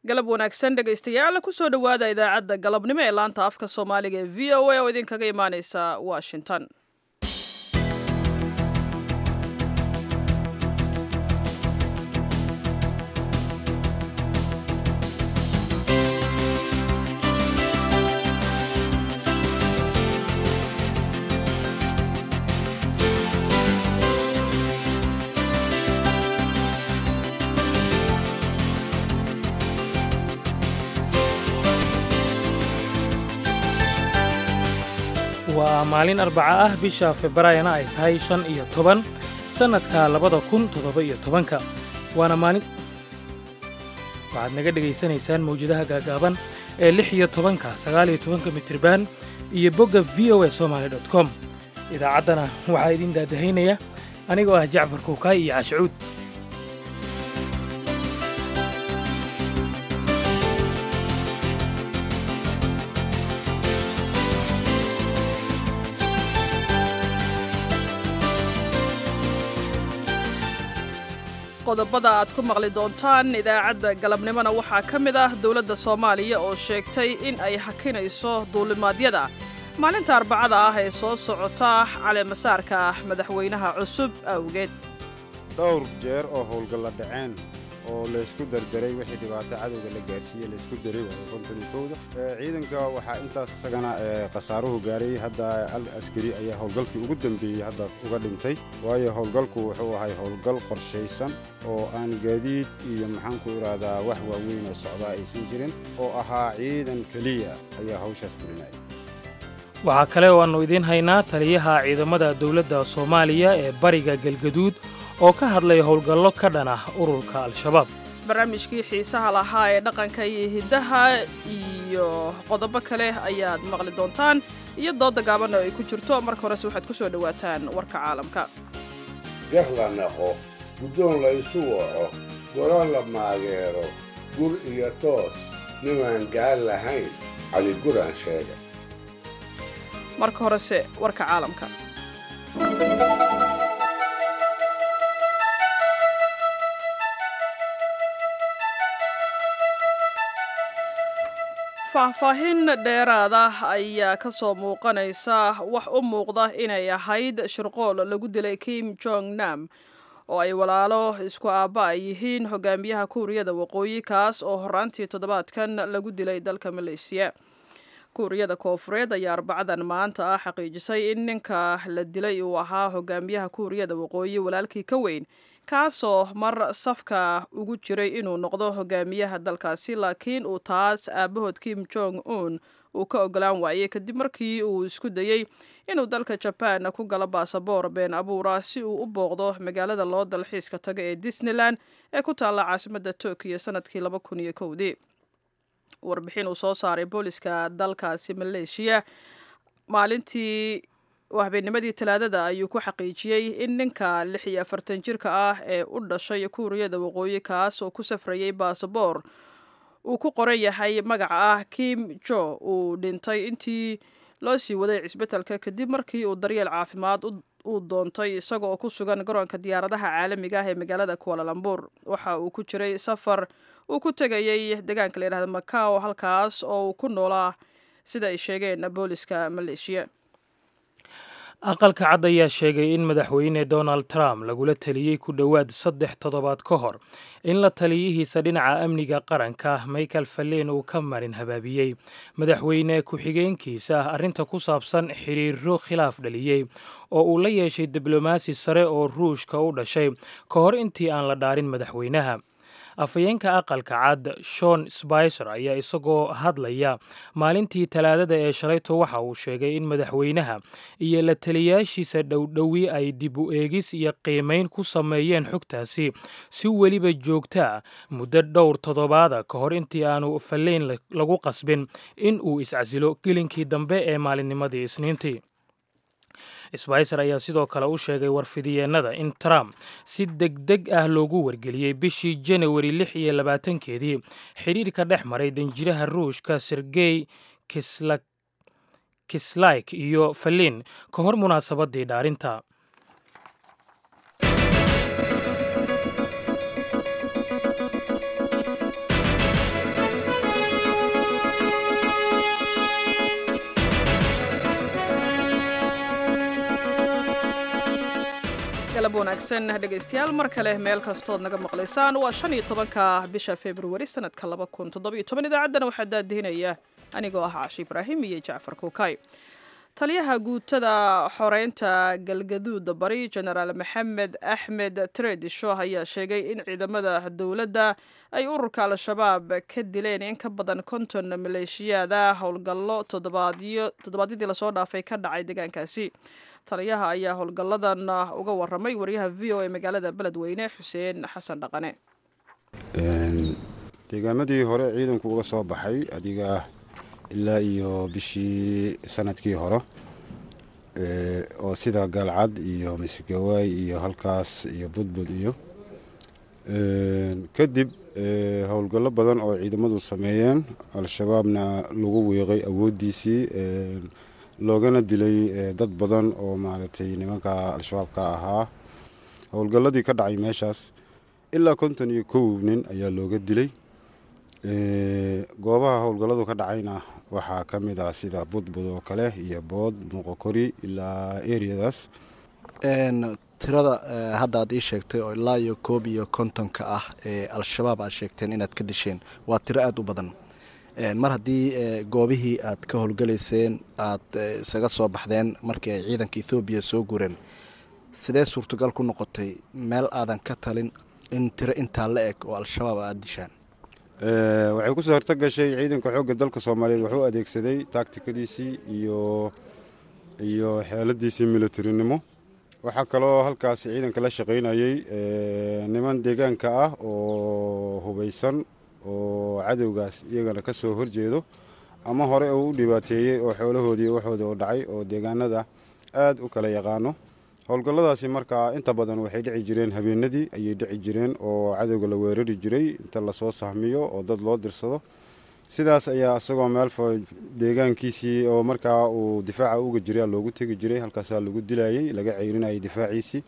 galab wanaagsan dhegaystayaal kusoo dhowaada idaacadda galabnimo ee laanta afka soomaaliga ee v o a oo idinkaga imaaneysa washington waa maalin arbaca ah bisha februaayona ay tahay shan iyo toban sannadka labada kun toddoba iyo tobanka waana maalin waxaad naga dhegaysanaysaan mawjadaha gaagaaban ee lix iyo tobanka sagaal iyo tobanka mitriban iyo bogga v o a somaali dot com idaacaddana waxaa idin daadahaynaya anigoo ah jacfar kuukaay iyo cashuud qodobada aad ku maqli doontaan idaacadda galabnimona waxaa ka mid ah dowladda soomaaliya oo sheegtay in ay hakinayso duulimaadyada maalinta arbacada ah ee soo socota caleemasaarka ah madaxweynaha cusub awgeed dhowr jeer oo howlgalla dhaceen oo laysku dardaray wixii dhibaato cadowga la gaarsiiyey laysku daray waayo konton iyo kowda ciidanka waxaa intaas isagana khasaaruhu gaaray hadda al askari ayaa howlgalkii ugu dambeeyey hadda uga dhintay waayo howlgalku wuxuu ahay howlgal qorshaysan oo aan gaadiid iyo maxaanku idhaahdaa wax waaweyn oo socdaa aysan jirin oo ahaa ciidan keliya ayaa hawshaas fulinaya waxaa kale oo aannu idiin haynaa taliyaha ciidamada dowladda soomaaliya ee bariga galgaduud oo ka hadlay howlgallo ka dhan ah ururka al-shabaab barnaamijkii xiisaha lahaa ee dhaqanka iyo hiddaha iyo qodobo kale ayaad maqli doontaan iyo doodda gaabanna ay ku jirto marka horese waxaad ku soo dhowaataan warka caalamka gar la naqo guddoon la isu waco golo la maageero gur iyo toos nimaan gaal lahayn caliguraan sheega marka horese warka caalamka faahfaahin dheeraada ayaa ka soo muuqanaysa wax u muuqda inay ahayd shirqool lagu dilay kim jong nam oo ay walaalo isku aabba ay yihiin hogaamiyaha kuuriyada waqooyi kaas oo horaantii toddobaadkan lagu dilay dalka maleeshiya kuuriyada koofureed ayaa arbacadan maanta ah xaqiijisay in ninka la dilay uu ahaa hogaamiyaha kuuriyada waqooyi walaalkii ka weyn kaasoo mar safka ugu jiray inuu noqdo hogaamiyaha dalkaasi laakiin uu taas aabahood kim jong un uu ka ogolaan waayey kadib markii uu isku dayey inuu dalka jabaan ku galo baasaboor been abuura si uu u booqdo magaalada loo dalxiiska taga ee disneyland ee ku taalla caasimadda tokiyo sanadkii laba kun iyo kowdii warbixin uu soo saaray booliska dalkaasi maleeshiya maalintii habeennimadii talaadada ayuu ku xaqiijiyey in ninka lix iyo afartan jirka ah ee u dhashay kuuriyada waqooyi kaas oo ku safrayay baasaboor uu ku qoran yahay magaca ah kim jo uu dhintay intii loo sii waday cisbitalka kadib markii uu daryeel caafimaad uu doontay isaga oo ku sugan garoonka diyaaradaha caalamiga ah ee magaalada kualalambur waxa uu ku jiray safar uu ku tegayay deegaanka layidhahda macao halkaas oo uu ku noolaa sida ay sheegeen booliska maleeshiya aqalka cad ayaa sheegay in madaxweyne donald trump lagula taliyey ku dhowaad saddex toddobaad ka hor in la taliyihiisa dhinaca amniga qaranka michael falleen uu ka marin habaabiyey madaxweyne ku-xigeenkiisa arrinta ku saabsan xidhiiro khilaaf dhaliyey oo uu la yeeshay diblomaasi sare oo ruushka u dhashay ka hor intii aan la dhaarin madaxweynaha afhayeenka aqalka cad shon sbicer ayaa isagoo hadlaya maalintii talaadada ee shalayto waxa uu sheegay in madaxweynaha iyo la taliyaashiisa dhowdhowi ay dib u eegis iyo qiimayn ku sameeyeen xogtaasi si weliba joogtaa muddo dhowr toddobaada ka hor intii aanu falleyn lagu qasbin in uu iscasilo gelinkii dambe ee maalinnimadii isniintii sbicer ayaa sidoo kale u sheegay warfidiyeennada in trump si degdeg ah loogu wargeliyey bishii janawari lix iyo labaatankeedii xidhiirka dhex maray danjiraha ruushka sergey kislayk iyo falin ka hor munaasabadii dhaarinta galab wanaagsan dhegaystayaal mar kale meel kastood naga maqlaysaan waa shan iyo tobanka bisha februari sanadka laba kun toddobiyo toban idaacaddana waxaa daadihinaya anigoo ah caashi ibraahim iyo jacfar kuukay taliyaha guutada xoreynta galgaduuda bari jenaraal maxamed axmed tredisho ayaa sheegay in ciidamada dowladda ay ururka al-shabaab ka dileen in ka badan konton maleeshiyaada howlgallo toddobaadyadii lasoo dhaafay ka dhacay deegaankaasi taliyaha ayaa howlgalladan uga waramay wariyaha v o e magaalada beledweyne xuseen xasan dhaqane deegaamadii hore ciidanku uga soo baxay adiga ilaa iyo bishii sanadkii hore oo sida gaalcad iyo misgawaay iyo halkaas iyo budbud iyo kadib howlgallo badan oo ciidamadu sameeyeen al-shabaabna lagu wiiqay awooddiisii loogana dilay dad badan oo maaragtay nimanka al-shabaab ka ahaa howlgalladii ka dhacay meeshaas ilaa konton iyo kow nin ayaa looga dilay goobaha howlgalladu ka dhacayna waxaa ka mid ah sida budbud oo kale iyo bood muuqokori ilaa eriyadaas tirada hadda aad ii sheegtay oo ilaa iyo koob iyo kontonka ah ee al-shabaab aad sheegteen inaad ka disheen waa tiro aada u badan mar haddii goobihii aad ka howlgalayseen aad isaga soo baxdeen markii ay ciidanka ethoobiya soo gureen sidee suurtagal ku noqotay meel aadan ka talin in tiro intaa la eg oo al-shabaab aada dishaan waxay kusoo horto gashay ciidanka xoogga dalka soomaaliyeed wuxuu adeegsaday taagtikadiisii iyo iyo xeeladiisii militarinimo waxaa kaloo halkaas ciidanka la shaqaynayay niman deegaanka ah oo hubaysan oo cadowgaas iyagana ka soo horjeedo ama hore uu u dhibaateeyey oo xoolahoodii waxooda u dhacay oo deegaanada aada u kala yaqaano howlgalladaasi markaa inta badan waxay dhici jireen habeenadii ayay dhici jireen oo cadowga la weerari jiray inta lasoo sahmiyo oo dad loo dirsado sidaas ayaa isagoo meel deegaankiisii oo markaa uu difaaca uga jiray loogu tegi jiray halkaasaa lagu dilayay laga ceyrinayay difaaciisii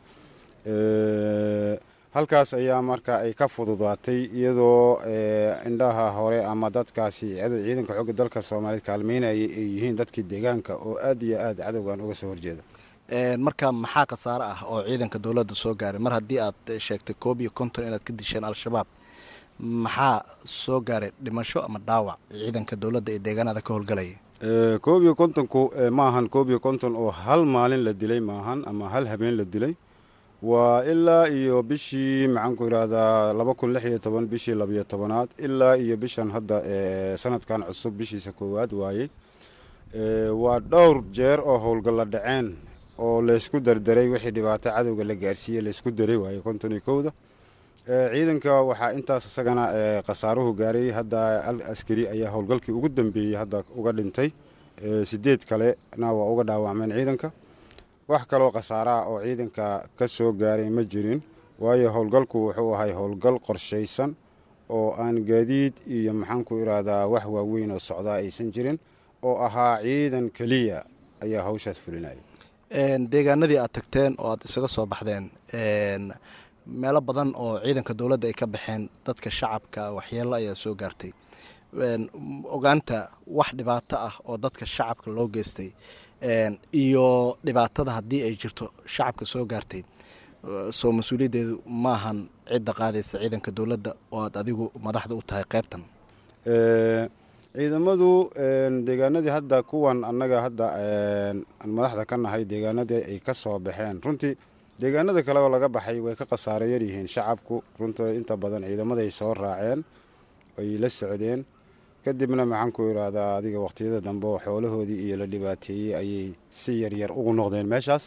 halkaas ayaa marka ay ka fududaatay iyadoo indhaha hore ama dadkaasi ciidanka xooga dalka soomaaliyeed kaalmeynayay ay yihiin dadkii deegaanka oo aad iyo aad cadowgan uga soo horjeeda marka maxaa khasaare ah oo ciidanka dowladda soo gaaray mar haddii aad sheegtay koob iyo konton inaad ka disheen al-shabaab maxaa soo gaaray dhimasho ama dhaawac ciidanka dowladda ee deegaanada ka howlgalaya koob iyo kontonku maahan koob iyo konton oo hal maalin la dilay maahan ama hal habeen la dilay waa ilaa iyo bishii maxaanku idhaahdaa laba kun lix iyo toban bishii labiyo tobanaad ilaa iyo bishan hadda sanadkan cusub bishiisa koowaad waayey waa dhowr jeer oo howlgalla dhaceen oo laysku dardaray wixii dhibaato cadowga la gaarsiiyey laysku daray waaye konton iyo kowda ciidanka waxaa intaas isagana khasaaruhu gaaray hadda al askari ayaa howlgalkii ugu dambeeyey hadda uga dhintay sideed kalena waa uga dhaawacmeen ciidanka wax kaloo khasaaraha oo ciidanka ka soo gaaray ma jirin waayo howlgalku wuxuu ahay howlgal qorshaysan oo aan gaadiid iyo maxaanku idhaahdaa wax waaweyn oo socdaa aysan jirin oo ahaa ciidan keliya ayaa hawshaas fulinaya deegaanadii aad tagteen oo aad isaga soo baxdeen meelo badan oo ciidanka dowladda ay ka baxeen dadka shacabka waxyeello ayaa soo gaartay ogaanta wax dhibaato ah oo dadka shacabka loo geystay iyo dhibaatada haddii ay jirto shacabka soo gaartay soo mas-uuliyaddeedu maahan cidda qaadaysa ciidanka dowladda oo aad adigu madaxda u tahay qaybtan ciidamadu deegaanadii hadda kuwan annaga hadda aan madaxda ka nahay deegaanadii ay ka soo baxeen runtii deegaanada kale oo laga baxay way ka khasaaro yar yihiin shacabku runtii inta badan ciidamaday soo raaceen ay la socdeen kadibna maxaanku idhaahdaa adiga waqtiyada dambe oo xoolahoodii iyo la dhibaateeyey ayay si yaryar ugu noqdeen meeshaas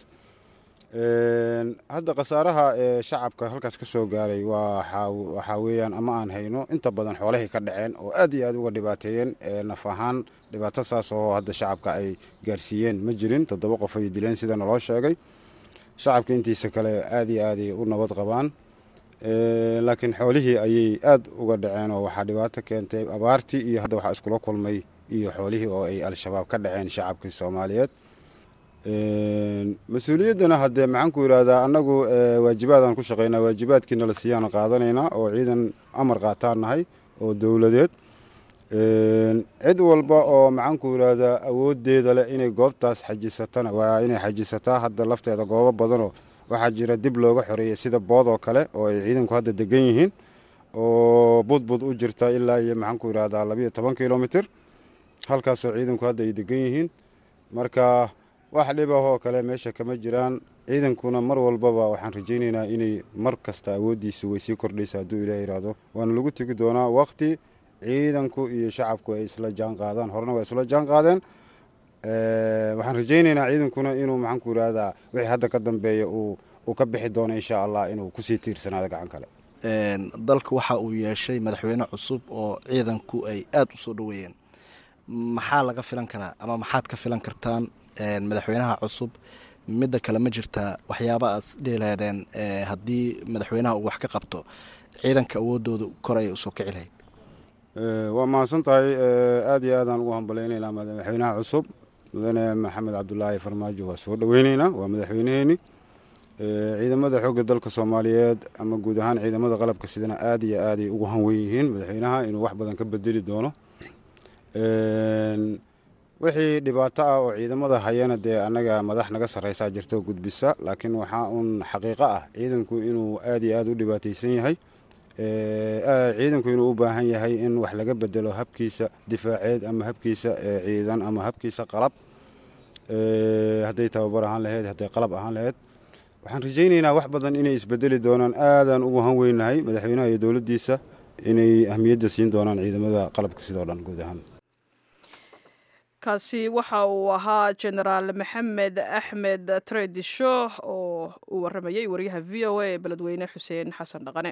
hadda khasaaraha ee shacabka halkaas ka soo gaaray waxaa weeyaan ama aan hayno inta badan xoolahay ka dhaceen oo aad iyo aad uga dhibaateeyeen naf ahaan dhibaato saas oo hadda shacabka ay gaarsiiyeen ma jirin toddoba qof ay dileen sida naloo sheegay shacabka intiisa kale aad iyo aaday u nabad qabaan laakiin xoolihii ayay aad uga dhaceen oo waxaa dhibaato keentay abaartii iyo hadda waxaa iskula kulmay iyo xoolihii oo ay al-shabaab ka dhaceen shacabkii soomaaliyeed mas-uuliyaddana haddee maxaanku idhaahdaa annagu waajibaadaan ku shaqaynaa waajibaadkiina la siiyaan qaadanaynaa oo ciidan amar qaataan nahay oo dowladeed cid walba oo maxaanku idhaahdaa awooddeeda leh inay goobtaas xajisatana waa inay xajisataa hadda lafteeda goobo badanoo waxaa jira dib looga xoreeyey sida bood oo kale oo ay ciidanku hadda degan yihiin oo budbud u jirta ilaa iyo maxaanku yidhahdaa labiyo toban kilomitr halkaasoo ciidanku hadda ay degan yihiin marka wax dhibahoo kale meesha kama jiraan ciidankuna mar walbaba waxaan rajaynaynaa inay mar kasta awooddiisu way sii kordhaysa hadduu ilaah yidhaahdo waana lagu tegi doonaa waqti ciidanku iyo shacabku ay isla jaan qaadaan horena waa isla jaan qaadeen waxaan rajaynaynaa ciidankuna inuu maxaanku yidhahdaa wixii hadda ka dambeeya uu uu ka bixi doono insha allah inuu kusii tiirsanaado gacan kale dalka waxa uu yeeshay madaxweyne cusub oo ciidanku ay aada u soo dhoweeyeen maxaa laga filan karaa ama maxaad ka filan kartaan madaxweynaha cusub midda kale ma jirtaa waxyaaba aas dheelaadeen haddii madaxweynaha uu wax ka qabto ciidanka awoodooda kor ayay usoo kici lahayd waa mahadsan tahay aada iyo aadaan ugu hambalaynaynaa madaxweynaha cusub mudane maxamed cabdulaahi farmaajo waa soo dhoweyneynaa waa madaxweynaheeni ciidamada xoogga dalka soomaaliyeed ama guud ahaan ciidamada qalabka sidana aada iyo aaday ugu hanwen yihiin madaxweynaha inuu wax badan ka bedeli doono wixii dhibaato ah oo ciidamada hayana dee annaga madax naga sarreysaa jirto gudbisa laakiin waxaa uun xaqiiqo ah ciidanku inuu aada iyo aada u dhibaataysan yahay ciidanku inuu u baahan yahay in wax laga bedelo habkiisa difaaceed ama habkiisa ciidan ama habkiisa qalab hadday tababar ahaan laheyd hadday qalab ahaan laheyd waxaan rajaynaynaa wax badan inay isbedeli doonaan aadaan ugu han weynahay madaxweynaha iyo dowladdiisa inay ahmiyadda siin doonaan ciidamada qalabka sidoo dhan guud ahaan kaasi waxa uu ahaa genaraal maxamed axmed tredisho oo uu waramayay wariyaha v o a ee beledweyne xuseen xasan dhaqane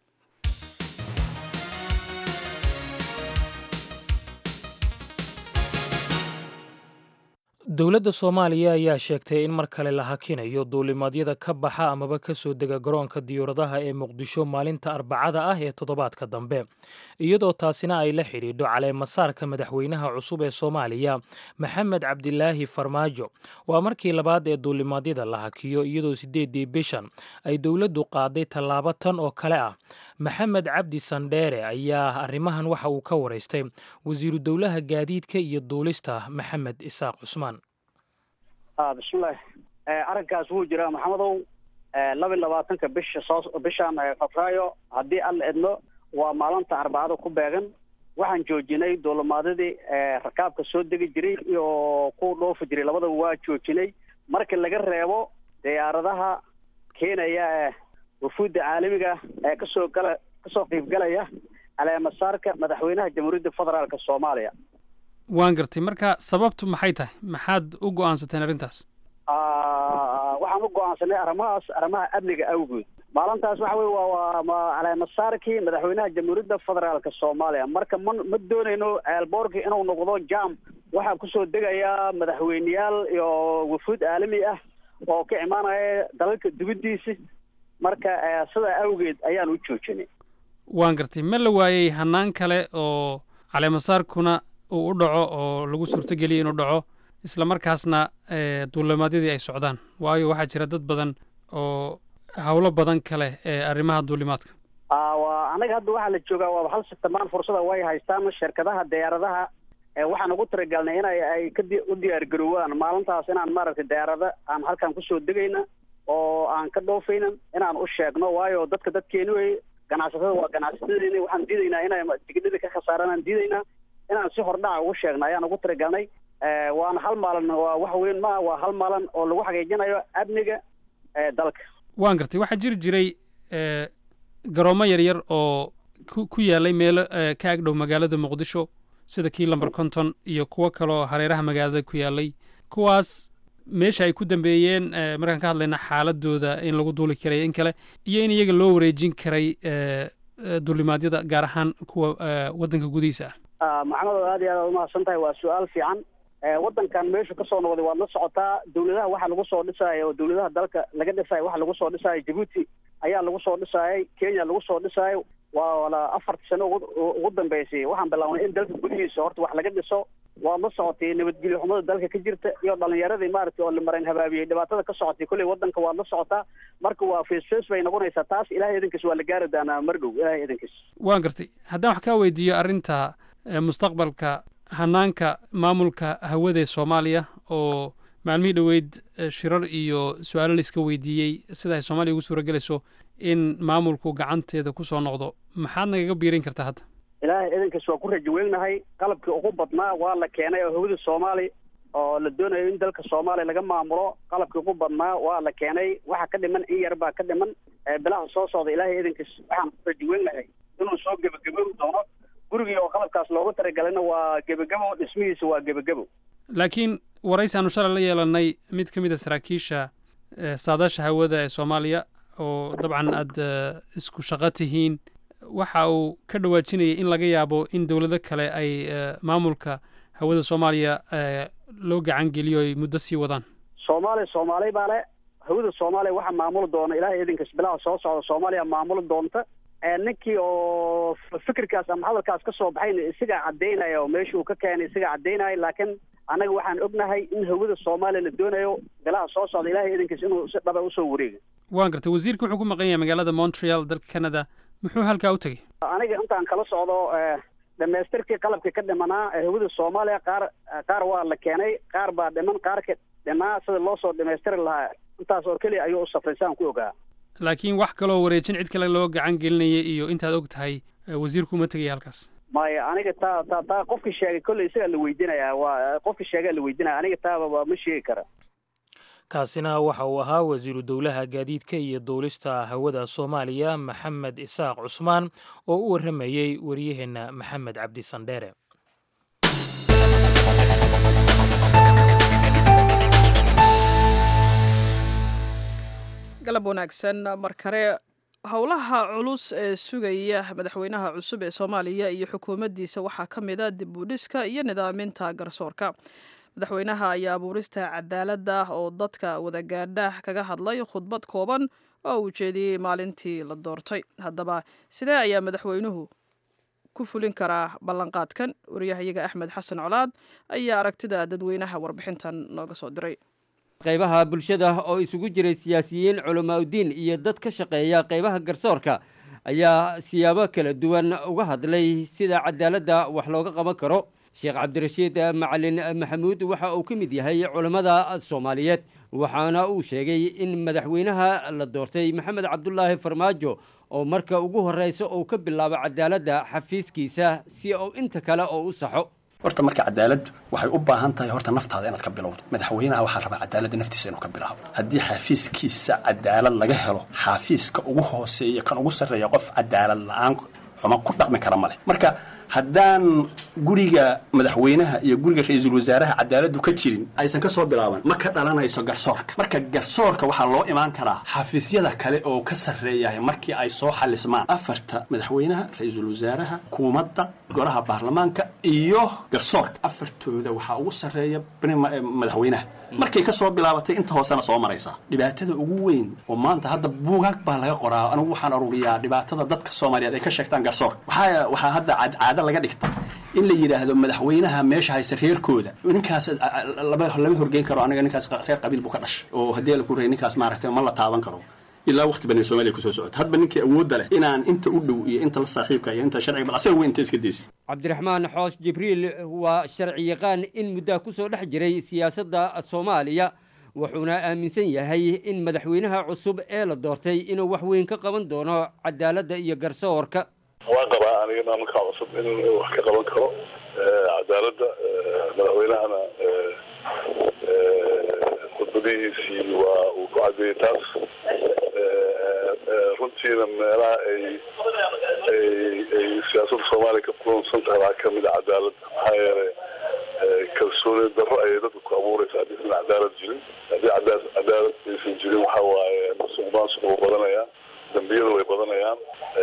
dowladda soomaaliya ayaa sheegtay in mar kale la hakinayo duulimaadyada ka baxa amaba ka soo dega garoonka diyuuradaha ee muqdisho maalinta arbacada ah ee toddobaadka dambe iyadoo taasina ay la xidhiidho caleemasaarka madaxweynaha cusub ee soomaaliya maxamed cabdilaahi farmaajo waa markii labaad ee duulimaadyada la hakiyo iyadoo siddeeddii bishan ay dowladdu qaaday tallaabo tan oo kale ah maxamed cabdi sandheere ayaa arrimahan waxa uu ka waraystay wasiiru dowlaha gaadiidka iyo duulista maxamed isaaq cusmaan bismillahi arrinkaas wuu jiraa maxamedow laba iyo labaatanka bisha soo bishan febraayo haddii alla edno waa maalinta arbacada ku beegan waxaan joojinay duulimaadyadii rakaabka soo degi jiray iyo ku dhoofi jiray labadaba waa joojinay marka laga reebo diyaaradaha keenaya ee wafuudda caalamiga ee kasoo gala kasoo qiibgalaya caleemasaarka madaxweynaha jamhuuriyadda federaalka soomaaliya waan gartay marka sababtu maxay tahay maxaad u go-aansateen arrintaas waxaan u go-aansanay arrimahaas arrimaha amniga awgood maalintaas waxa weye waa waa caleemasaarkii madaxweynaha jamhuuriyadda federaalka soomaaliya marka ma ma doonayno eelboorkii inuu noqdo jam waxaa kusoo degayaa madaxweyneyaal iyo wafuud caalami ah oo ka imaanaya dalalka dibaddiisi marka sidaa awgeed ayaan u joojinay waan gartay ma la waayey hanaan kale oo caleemasaarkuna uu u dhaco oo lagu suurtogeliya inuu dhaco isla markaasna duulimaadyadii ay socdaan waayo waxaa jira dad badan oo howlo badan kale ee arrimaha duulimaadka wa anaga hadda waxaa la joogaa waaba hal sitamaan fursada way haystaan shirkadaha diyaaradaha waxaan ugu talagalnay inay ay ka u diyaar garoowaan maalintaas inaan maaragtay diyaarada aan halkan kusoo degayna oo aan ka dhoofayna inaan u sheegno waayo dadka dadkeeni wey ganacsatada waa ganacsatadeeni waxaan diidaynaa inay tigidhada ka khasaaraan aan diidaynaa inaan si hordhaca ugu sheegna ayaan ugu talagalnay waana hal maalin waa wax weyn maaha waa hal maalin oo lagu xaqiijinayo amniga dalka waan gartay waxaa jiri jiray garoomo yaryar oo ku ku yaalay meelo ka agdhow magaalada muqdisho sida kii lamber conton iyo kuwo kaleoo hareeraha magaalada ku yaalay kuwaas meesha ay ku dambeeyeen markaan ka hadlayna xaaladooda in lagu duuli karay in kale iyo in iyaga loo wareejin karay duulimaadyada gaar ahaan kuwa waddanka gudihiisa ah maxamed aad iyo aad umahadsan tahay waa su-aal fiican waddankan meeshu kasoo noqday waad la socotaa dowladaha waxaa lagu soo dhisaya oo dowladaha dalka laga dhisaya waxa lagu soo dhisaya jabuuti ayaa lagu soo dhisayay kenya lagu soo dhisaayo waa afarta sano ugu dambeysay waxaan bilaabnay in dalka gudihiisa horta wax laga dhiso waad la socotay nabadgelyo xumada dalka ka jirta iyo dhalinyaradii maaragtay oo limareen habaabiyey dhibaatada ka socotay kolley waddanka waad la socotaa marka waa face face bay noqonaysaa taas ilahay idankiis waa la gaari doonaa mardhow ilahay idankiis waan gartay haddaan wax kaa weydiiyo arrinta mustaqbalka hanaanka maamulka hawada ee soomaaliya oo maalmihii dhoweyd shirar iyo su-aalo la iska weydiiyey sida ay soomaaliya ugu suura gelayso in maamulku gacanteeda ku soo noqdo maxaad nagaga biirin kartaa hadda ilaahay idankiis waa ku rajo weynahay qalabkii ugu badnaa waa la keenay oo hawada soomaaliya oo la doonayo in dalka soomaaliya laga maamulo qalabkii ugu badnaa waa la keenay waxa ka dhiman in yar baa ka dhiman bilaha soo socda ilaahay idankiis waxaan ku rajo weynahay inuu soo gebagabowi doono gurigii oo qalabkaas loogu talagalana waa gebagabo dhismihiisa waa gebagabo laakiin waraysi aanu shalay la yeelanay mid ka mid a saraakiisha saadaasha hawada ee soomaaliya oo dabcan aad isku shaqo tihiin waxa uu ka dhawaajinayay in laga yaabo in dowlado kale ay maamulka hawada soomaaliya loo gacan geliyo ay muddo sii wadaan soomaaliya soomaali baa le hawada soomaaliya waxaa maamuli doona ilaahay idinkas bilaha soo socda soomaaliya maamuli doonta ninkii oo fikirkaas ama hadalkaas ka soo baxayna isagaa caddaynaya oo meeshuu ka keenay isagaa caddaynaya laakiin annaga waxaan ognahay in hawada soomaaliya la doonayo bilaha soo socda ilaahay idinkiis inuu si dhaba usoo wareega waan gartay wasiirka wuxuu ku maqan yahay magaalada montreal dalka canada muxuu halkaa u tegey aniga intaan kala socdo dhamaystirkii qalabkii ka dhimanaa hawada soomaaliya qaar qaar waa la keenay qaar baa dhiman qaarka dhimaa sida loo soo dhamaystiri lahaa intaas oo keliya ayuu u safray saan ku ogaa laakiin wax kaloo wareejin cid kale loo gacan gelinaya iyo intaad og tahay wasiirku uma tegaya halkaas maya aniga taa taa taa qofkii sheegay kolley isagaa la weydinaya waa qofkii sheegaa la weydinaya aniga taaba waa ma sheegi kara kaasina waxa uu ahaa wasiiru dowlaha gaadiidka iyo duulista hawada soomaaliya maxamed isaaq cusmaan oo u warramayey wariyaheenna maxamed cabdi sandheere galab wanaagsan mar kale howlaha culus ee sugaya madaxweynaha cusub ee soomaaliya iyo xukuumaddiisa waxaa ka mid a dib u dhiska iyo nidaaminta garsoorka madaxweynaha ayaa abuurista cadaaladda oo dadka wadagaadha kaga hadlay khudbad kooban oo uu jeediyey maalintii la doortay haddaba sidee ayaa madaxweynuhu ku fulin karaa ballanqaadkan wariyahayaga axmed xasan colaad ayaa aragtida dadweynaha warbixintan nooga soo diray qaybaha bulshada oo isugu jiray siyaasiyiin culamaauddiin iyo dad ka shaqeeya qaybaha garsoorka ayaa siyaabo kala duwan uga hadlay sida cadaaladda wax looga qaban karo sheekh cabdirashiid macalin maxamuud waxa uu ka mid yahay culammada soomaaliyeed waxaana uu sheegay in madaxweynaha la doortay maxamed cabdulaahi farmaajo oo marka ugu horreysa uu ka bilaabo cadaaladda xafiiskiisa si uu inta kale oo u saxo horta marka cadaaladdu waxay u baahan tahay horta naftaada inaad ka bilowdo madaxweynaha waxaa rabaa cadaaladda naftiisa inuu ka bilaabo haddii xafiiskiisa cadaalad laga helo xafiiska ugu hooseeya kan ugu sarreeya qof cadaalad la-aan xuma ku dhaqmi kara ma leh marka haddaan guriga madaxweynaha iyo guriga ra-iisul wasaaraha cadaaladdu ka jirin aysan ka soo bilaaban ma ka dhalanayso garsoorka marka garsoorka waxaa loo imaan karaa xafiisyada kale oo ka sarreeyahay markii ay soo xalismaan afarta madaxweynaha ra-iisul wasaaraha kuumadda golaha baarlamaanka iyo garsoorka afartooda waxaa ugu sarreeya madaxweynaha markay ka soo bilaabatay inta hoosena soo maraysaa dhibaatada ugu weyn oo maanta hadda buugaag baa laga qoraa anigu waxaan aruuriyaa dhibaatada dadka soomaaliyeed ay ka sheegtaan garsoorka waxaa waxaa hadda caado laga dhigta in la yidhaahdo madaxweynaha meesha haysta reerkooda ninkaas lama lama horgeyn karo aniga ninkaas reer qabiil buu ka dhashay oo haddii la ku reey ninkaas maaragtay ma la taaban karo ilaa waqti badan soomaaliya kusoo socota hadba ninkii awoodda leh inaan inta u dhow iyo inta la saaxiibka iyo inta sharciga bal asaga weyn inta iska deysa cabdiraxmaan xoos jibriil waa sharci yaqaan in muddaa ku soo dhex jiray siyaasadda soomaaliya wuxuuna aaminsan yahay in madaxweynaha cusub ee la doortay inuu wax weyn ka qaban doono cadaaladda iyo garsoorka waan qabaa aniga maamulka cusub in wax ka qaban karo cadaaladda madaxweynahana khudbadihiisii waa uu ku cadeeyey taas runtiina meelaha ay ay ay siyaasadda soomaaliya ka kulansan tahay waxaa kamid a cadaalad maxaa yeelay kalsooni darro ayay dadka ku abuureysa haddii isan cadaalad jirin haddii cadaalad cadaalad aysan jirin waxa waaye masuq maasuq wuu badanayaa dambiyada way badanayaan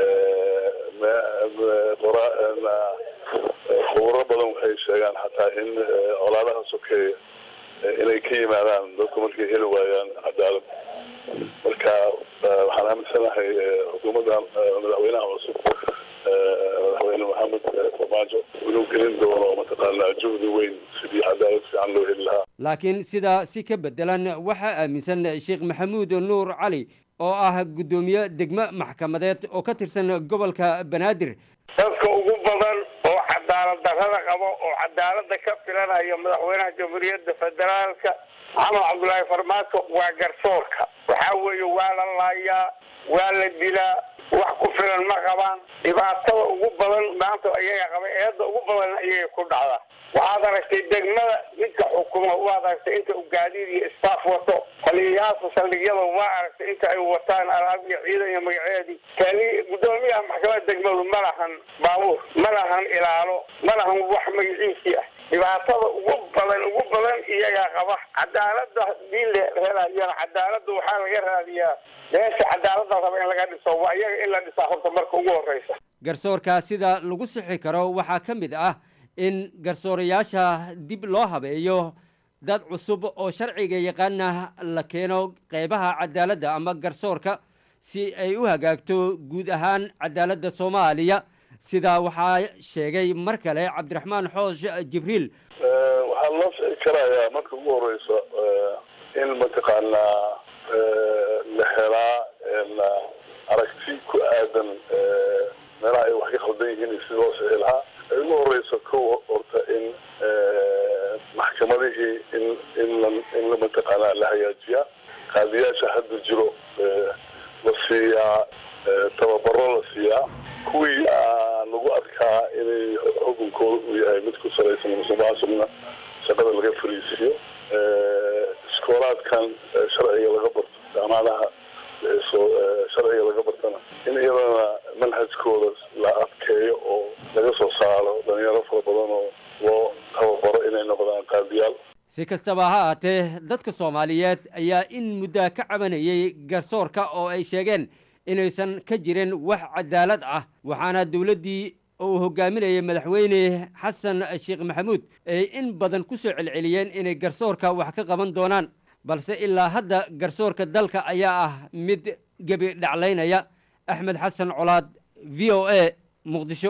khuburo badan waxay sheegaan xataa in colaadaha sokeeya inay ka yimaadaan dadku markay heli waayaan cadaalad marka waxaan aaminsanahay xukuumadda madaxweynaha cusub madaxweyne maxamed farmaajo inuu gelin doono mataqaanaa juhdi weyn sidii cadaalad fiican loo heli lahaa laakiin sidaa si ka bedelan waxaa aaminsan sheekh maxamuud nuur cali oo ah guddoomiye degmo maxkamadeed oo ka tirsan gobolka banaadir dadka ugu badan oo cadaalad cadaalad darrada qabo oo cadaaladda ka filanayo madaxweynaha jamhuuriyadda federaalka maxamed cabdullaahi farmaajo waa garsoorka waxaa weeye waa la laayaa waa la dilaa wax ku filan ma qabaan dhibaatada ugu badan maanta ayaga qaba eedda ugu badan ayay ku dhacdaa waxaad aragtay degmada ninka xukuma waad aragtay inta uu gaadiid iyo istaaf wato taliyayaasha saldhigyada waa aragtay inta ay wataan alaab iyo ciidan iyo magaceedii tali guddoomiyaha maxkamada degmadu ma lahan baabuur ma lahan ilaalo ma lahan wax magaciisii ah dhibaatada ugu badan ugu badan iyagaa qaba cadaalada hadii la helayana cadaalada waxaa laga raadiyaa meesha cadaalada raba in laga dhiso waa iyaga in la dhisaa horta marka ugu horeysa garsoorka sida lagu sixi karo waxaa ka mid ah in garsoorayaasha dib loo habeeyo dad cusub oo sharciga yaqaana la keeno qeybaha cadaaladda ama garsoorka si ay u hagaagto guud ahaan cadaaladda soomaaliya sidaa waxaa sheegay mar kale cabdiraxmaan xoosh jibriil waxaa loo sixi karayaa marka ugu horeysa in mataqaanaa la helaa aragti ku aadan meelaha ay wax ka khaldan yihiin iyo sidii loo sixi lahaa ay ugu horeysa kow horta in maxkamadihii in in la in la mataqaanaa la hagaajiyaa qaadiyaasha hadda jiro la siiyaa tababaro la siiyaa kuwii lagu arkaa inay xukunkooda uu yahay mid ku salaysan musuqmaasuqna shaqada laga fariisiiyo iskoolaadkan sharciga laga barto jaamacadaha sharciga laga bartana in iyadana manhajkooda la adkeeyo oo laga soo saaro dhalinyaro fara badan oo loo tababaro inay noqdaan qaadiyaal si kastaba ha ahaatee dadka soomaaliyeed ayaa in muddaa ka cabanayay garsoorka oo ay sheegeen inaysan ka jirin wax cadaalad ah waxaana dowladdii uu hogaaminayay madaxweyne xasan sheekh maxamuud ay in badan ku soo celceliyeen inay garsoorka wax ka qaban doonaan balse ilaa hadda garsoorka dalka ayaa ah mid gebi dhaclaynaya axmed xasan colaad v o a muqdisho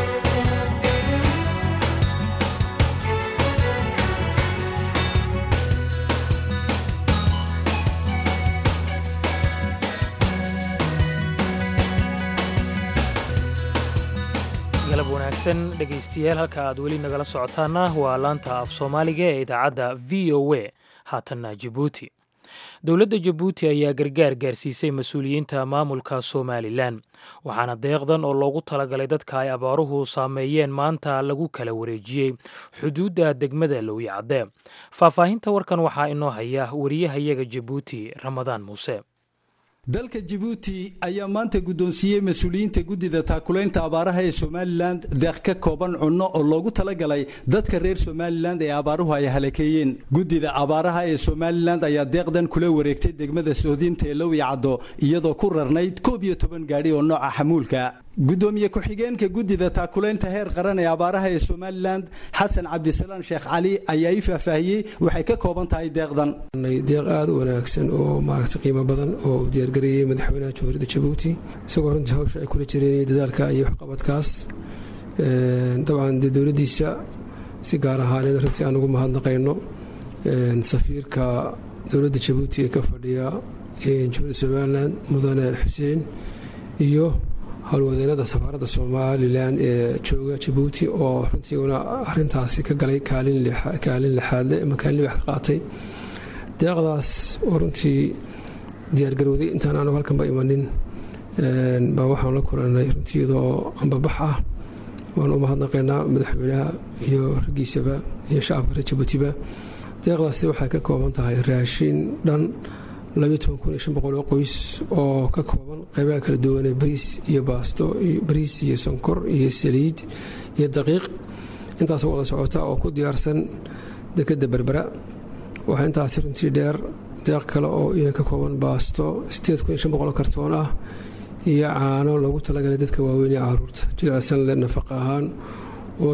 galab wanaagsan dhegaystayaal halka aad weli nagala socotaana waa laanta af soomaaliga ee idaacadda v o a haatanna jabuuti dowladda jabuuti ayaa gargaar gaarsiisay mas-uuliyiinta maamulka somalilan waxaana deeqdan oo loogu talagalay dadka ay abaaruhu saameeyeen maanta lagu kala wareejiyey xuduudda degmada lowyacadde faahfaahinta warkan waxaa inoo haya wariyahayaga jabuuti ramadaan muuse dalka jabuuti ayaa maanta guddoonsiiyey mas-uuliyiinta guddida taakulaynta abaaraha ee somalilan deeq ka kooban cunno oo loogu talagalay dadka reer somalilan ee abaaruhu ay halakeeyeen guddida abaaraha ee somalilan ayaa deeqdan kula wareegtay degmada sohdinta ee lowyacaddo iyadoo ku rarnayd koob iyo toban gaadhi oo nooca xamuulka gudoomiye ku-xigeenka guddida taakulaynta heer qaran ee abaaraha ee somalilan xasan cabdisalaan sheekh cali ayaa ii faahfaahiyey waxay ka kooban tahay deeqdan deeq aada u wanaagsan oo maaragtay qiimo badan oo uu diyaargareeyey madaxweynaha jamhuuriyadda jabuuti isagoo runtii hawsha ay kula jireen dadaalka iyo waxqabadkaas dabcan dee dowladdiisa si gaar ahaaneed runtii aan ugu mahadnaqayno safiirka dowladda jabuuti ee ka fadhiya jamhuuriyadda somalilan mudane xuseen iyo howlwadeennada safaaradda somalilan ee jooga jabuuti oo runtiiguna arintaasi ka galay kaalin lixaadle ama kaalin wax ka qaatay deeqdaas oo runtii diyaargarowday intaan aanu halkanba imanin baa waxaan la kulanay runtii iyadoo ambabax ah waan u mahadnaqaynaa madaxweynaha iyo raggiisaba iyo shacabka reer jabuutiba deeqdaasi waxay ka kooban tahay raashin dhan oo qoys oo ka kooban qaybaha kala duwanee bariis iyo baasto bariis iyo sonkor iyo saliid iyo daqiiq intaasoo wada socota oo ku diyaarsan dekadda berbera waxaa intaasi runtii dheer deeq kale oo inan ka kooban baasto kartoon ah iyo caano loogu talagalay dadka waaweyn ee caruurta jilicsan le nafaqa ahaan oo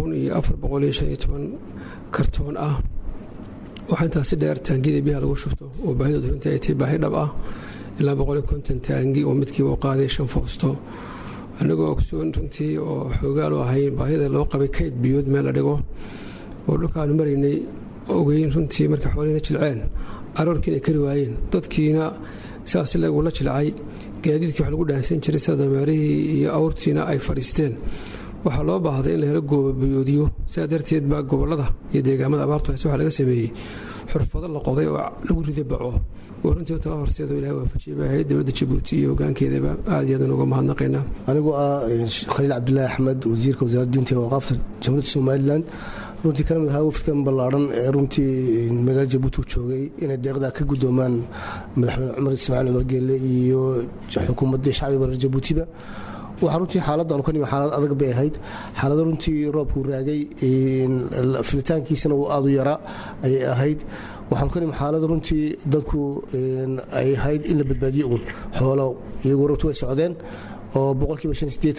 iyo kartoon ah waxaa intaasi dheer taangiyada biyaha lagu shubto oo baahidooda runtii ay tahay baahi dhab ah ilaa boqol iyo konton taangi oo midkiiba u qaaday shan foosto annagoo ogsoon runtii oo xoogaal u ahayn baahida loo qabay kayd biyood meel la dhigo oo dhulkaanu maraynay ogeyn runtii markay xoolihina jilceen aroorkiina kari waayeen dadkiina sidaas lagula jilcay gaadiidkii wax lagu dhaansan jiray sida dameerihii iyo awrtiina ay fadhiisteen waxaa loo baahday in la helo goobabayoodiyo sidaa darteed baa gobollada iyo deegaamada abaartu hayse waxaa laga sameeyey xurfado la qoday oo lagu riday baco oo runtii tala horseedoo ilahay waafajiyay bay ahayd dowladda jabuuti iyo hogaankeedaba aad iyo aad unuga mahadnaqaynaa anigoo ah khaliil cabdulaahi axmed wasiirka wasaaradda diinta iyo waqaafta jamhuuriyadda somalilan runtii kana mid ahaa wafdkan ballaadhan ee runtii magaala jabuuti u joogay inay deeqdaa ka guddoomaan madaxweyne cumar ismaaciil cumar geelle iyo xukuumaddii shacbiga reer jabuutiba waxaa runtii xaaladdan ka nimi xaalad adag bay ahayd xaalado runtii roobkuu raagay filitaankiisana uu aad u yaraa ayay ahayd waxaan ka nimi xaalad runtii dadku ay ahayd in la badbaadiyo uun xoolo iyagoo runtii way socdeen oo boqolkiiba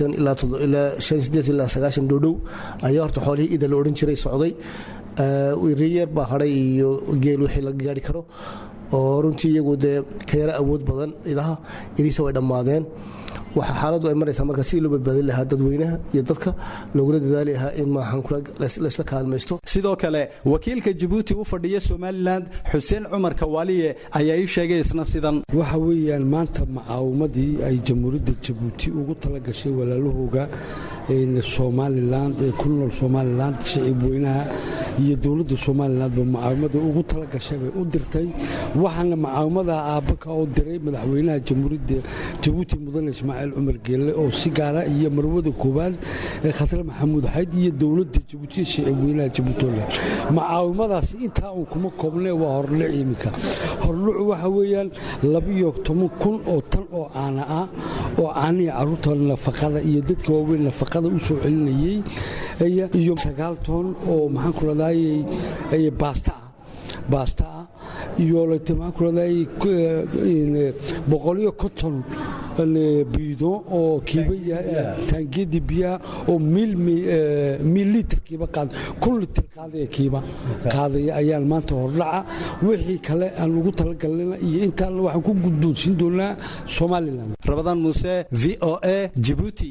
ilaa sagaashan dhoodhow ayaa horta xoolihii ida la odhan jiray socday reyeer baa hadhay iyo geel wixii la gaari karo oo runtii iyagu dee ka yara awood badan idaha idiisa way dhammaadeen waxaa xaaladdu ay maraysaa marka sidii loo badbaadin lahaa dadweynaha iyo dadka loogula dadaali lahaa in maaxankulaysla kaalmaysto sidoo kale wakiilka jabuuti u fadhiya somalilan xuseen cumar kawaaliye ayaa ii sheegay isna sidan waxa weeyaan maanta macaawimadii ay jamhuuriyadda jabuuti ugu tala gashay walaalahooga somalilan ee ku nool somalilan shicib weynaha iyo dowladda somalilanba macaawimada ugu tala gashay bay u dirtay waxaana macaawimada aabbaka oo diray madaxweynaha jamhuuriyadda jabuuti mudane ismaaciil cumar geelle oo si gaara iyo marwada koowaad ee khatare maxamuud xayd iyo dowladda jabuuti shicib weynaha jabuutoland macaawimadaas intaa uun kuma koobne waa horle iminka horlucu waxa weeyaan labiyo toban kun oo tan oo caana ah oo caanihii carruurta nafaqada iyo dadka waaweyn nafaqada u soo celinayey iyo sagaal toon oo maxaan ku radayay baasta ah baasta ah iyo maxaan ku radayay boqoliyo konton biido oo kiiba taangiyadii biyaha oo miil litir kiiba qaad kun litir qaadaya kiiba qaadaya ayaan maanta hordhaca wixii kale aan ugu talagalnayna iyo intaan waxaan ku guddoonsiin doonaa somalilan rabadaan muuse v o a jibuuti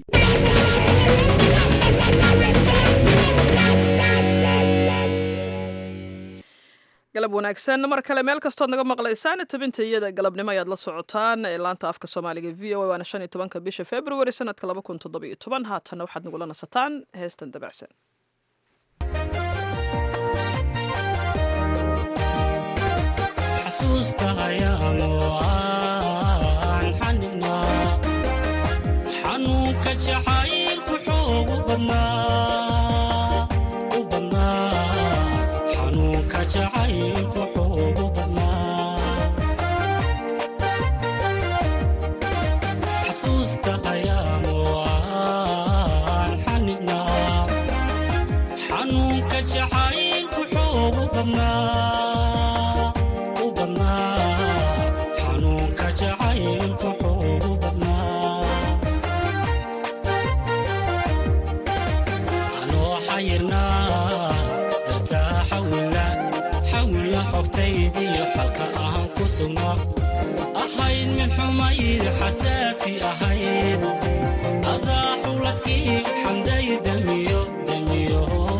galab wanaagsan mar kale meel kastood naga maqlaysaan tabinta iyada galabnimo ayaad la socotaan ee laanta afka soomaaliga v o a waana shan iyo tobanka bisha february sanadka laba kun toddobiyo toban haatanna waxaad nagula nasataan heestan dabacsan xasuusta ayaanu aan xaninaa xanuunka jacaylku xoogu badnaa u badnaa xanuunka jacaylku xoogu badnaa xasuusta ayaanu aan xaninaa xanuunka jacaylku xoogu badnaa ahayd mid xumayd xasaasi ahayd adaa xuladkii xamday damiyo damiyo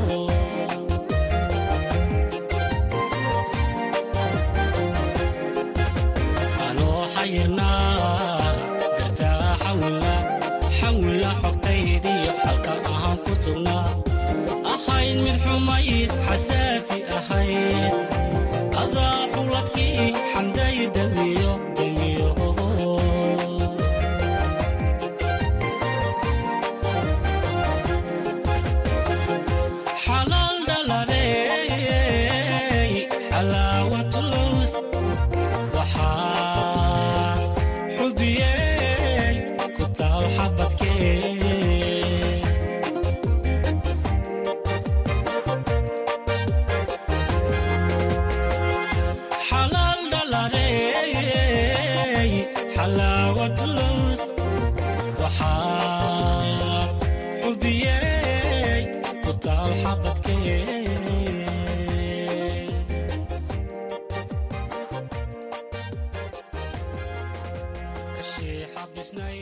anoo xayirnaa dartaa xawila xawila xogtaydiyo xalka ahaan ku sugnaa ahayd mid xumayd xasaasi ahayd adaa xuladkii xamday damiyo damiyo xalaal dhaladey xalaawatulus waxaa xubiyey ku taal xabadkee xalaal dhaladey xalaawatulus waxaa xubiyey ku taal xabadkee kashii xabisnay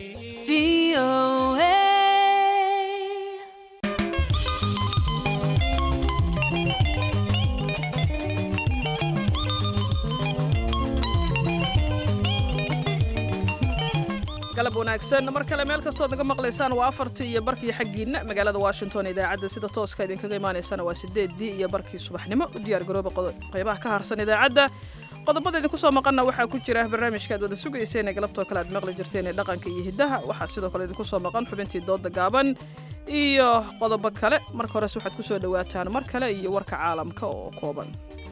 galab wanaagsan mar kale meel kastood naga maqlaysaan waa afartii iyo barkii xaggiinna magaalada washington idaacadda sida tooska idinkaga imaanaysana waa sideeddii iyo barkii subaxnimo u diyaar garooba qaybaha ka harsan idaacadda qodobada idinku soo maqanna waxaa ku jira barnaamijka aad wada sugayseen ee galabtoo kale aad maqli jirteen ee dhaqanka iyo hiddaha waxaa sidoo kale idinku soo maqan xubintii dooda gaaban iyo qodobo kale marka hores waxaad ku soo dhowaataan mar kale iyo warka caalamka oo kooban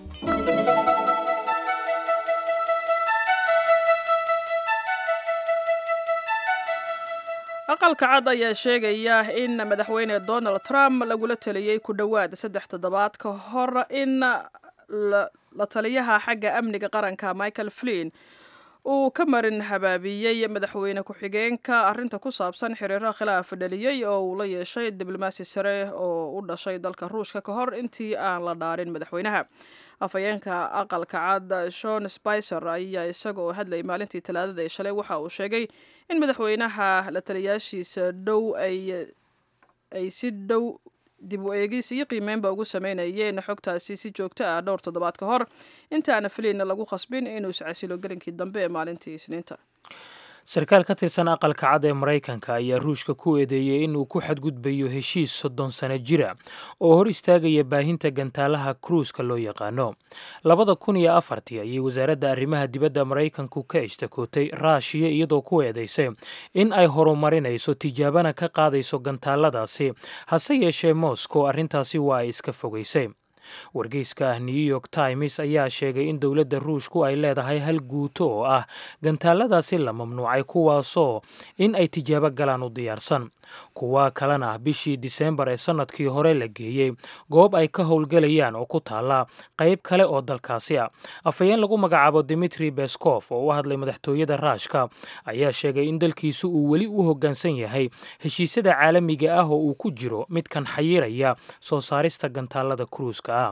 aqalka cad ayaa sheegaya in madaxweyne donald trump lagula taliyey ku dhowaad saddex toddobaad ka hor in la taliyaha xagga amniga qaranka michael flin uu ka marin habaabiyey madaxweyne ku-xigeenka arrinta ku saabsan xiriiro khilaaf dhaliyey oo uu la yeeshay diblomaasi sare oo u dhashay dalka ruushka ka hor intii aan la dhaarin madaxweynaha afhayeenka aqalka cad shon spicer ayaa isaga oo hadlayay maalintii talaadada ee shalay waxa uu sheegay in madaxweynaha la taliyaashiisa dhow ay si dhow dib u eegis iyo qiimeynba ugu sameynayeen xogtaasi si joogto ah dhowr toddobaad ka hor intaana filiinna lagu khasbin inuu iscasilo gelinkii dambe ee maalintii isniinta sarkaal ka tirsan aqalka cad ee maraykanka ayaa ruushka ku eedeeyey inuu ku xadgudbayo heshiis soddon sano jira oo hor istaagaya baahinta gantaalaha kruuska loo yaqaano labada kun iyo afartii ayay wasaaradda arrimaha dibadda maraykanku ka ishtakootay raashiya iyadoo ku eedaysay in ay horumarinayso tijaabana ka qaadayso gantaaladaasi hase yeeshee moscow arrintaasi waa ay iska fogaysay wargeyska ah new york times ayaa sheegay in dowladda ruushku ay leedahay hal guuto oo ah gantaaladaasi la mamnuucay kuwaasoo in ay tijaabo galaan u diyaarsan kuwa kalena bishii diseembar ee sannadkii hore la geeyey goob ay ka howlgelayaan oo ku taalla qayb kale oo dalkaasi ah afhayeen lagu magacaabo dimitri beskof oo u hadlay madaxtooyada raashka ayaa sheegay in dalkiisu uu weli u hoggaansan yahay heshiisyada caalamiga ah oo uu ku jiro midkan xayiraya soo saarista gantaalada kruuska ah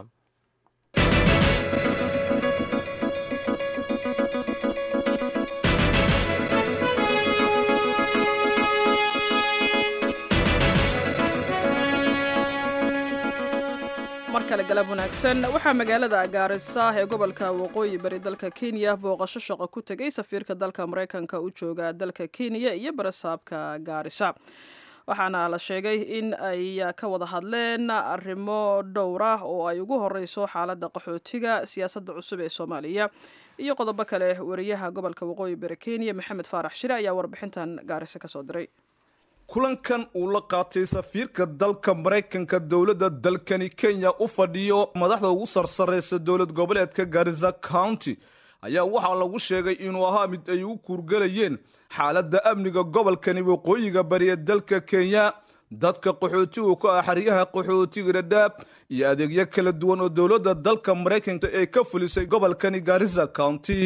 mar kale galab wanaagsan waxaa magaalada gaarisa ee gobolka waqooyi bari dalka kenya booqasho shaqo ku tegay safiirka dalka maraykanka u jooga dalka kenya iyo barasaabka gaarisa waxaana la sheegay in ay ka wada hadleen arrimo dhowr ah oo ay ugu horeyso xaaladda qaxootiga siyaasadda cusub ee soomaaliya iyo qodobo kale wariyaha gobolka waqooyi bari kenya maxamed faarax shire ayaa warbixintan gaarisa kasoo diray kulankan uu la qaatay safiirka dalka maraykanka dowladda dalkani kenya u fadhiyo madaxda ugu sarsareysa dowlad goboleedka garisa county ayaa waxaa lagu sheegay inuu ahaa mid ay u kuurgelayeen xaaladda amniga gobolkani waqooyiga bari ee dalka kenya dadka qaxootigu ka ah xeryaha qaxootiga dhadhaab iyo adeegyo kala duwan oo dowladda dalka maraykanka ee ka fulisay gobolkani garisa county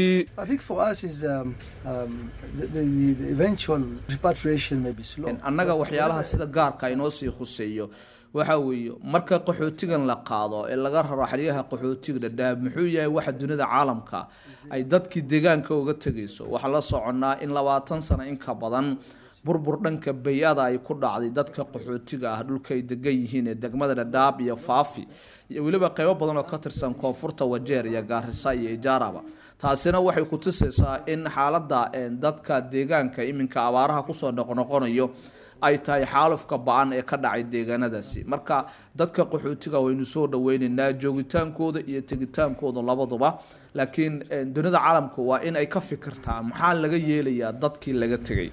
annaga waxyaalaha sida gaarka inoo sii khuseeyo waxa weeye marka qaxootigan la qaado ee laga raro xeryaha qaxootiga dhadhaab muxuu yahay waxa dunida caalamka ay dadkii deegaanka uga tegayso waxaa la soconnaa in labaatan sano in ka badan burbur dhanka bay-ada ay ku dhacday dadka qaxootiga ah dhulka ay degan yihiin ee degmada dhadhaab iyo faafi iyo weliba qaybo badan oo ka tirsan koonfurta wajeer iyo gaarisa iyo ijaaraba taasina waxay ku tusaysaa in xaaladda dadka deegaanka iminka abaaraha kusoo noqnoqonayo ay tahay xaalufka ba-an ee ka dhacay deegaanadaasi marka dadka qaxootiga waynu soo dhaweyneynaa joogitaankooda iyo tegitaankooda labaduba laakiin dunida caalamka waa in ay ka fikirtaa maxaa laga yeelayaa dadkii laga tegay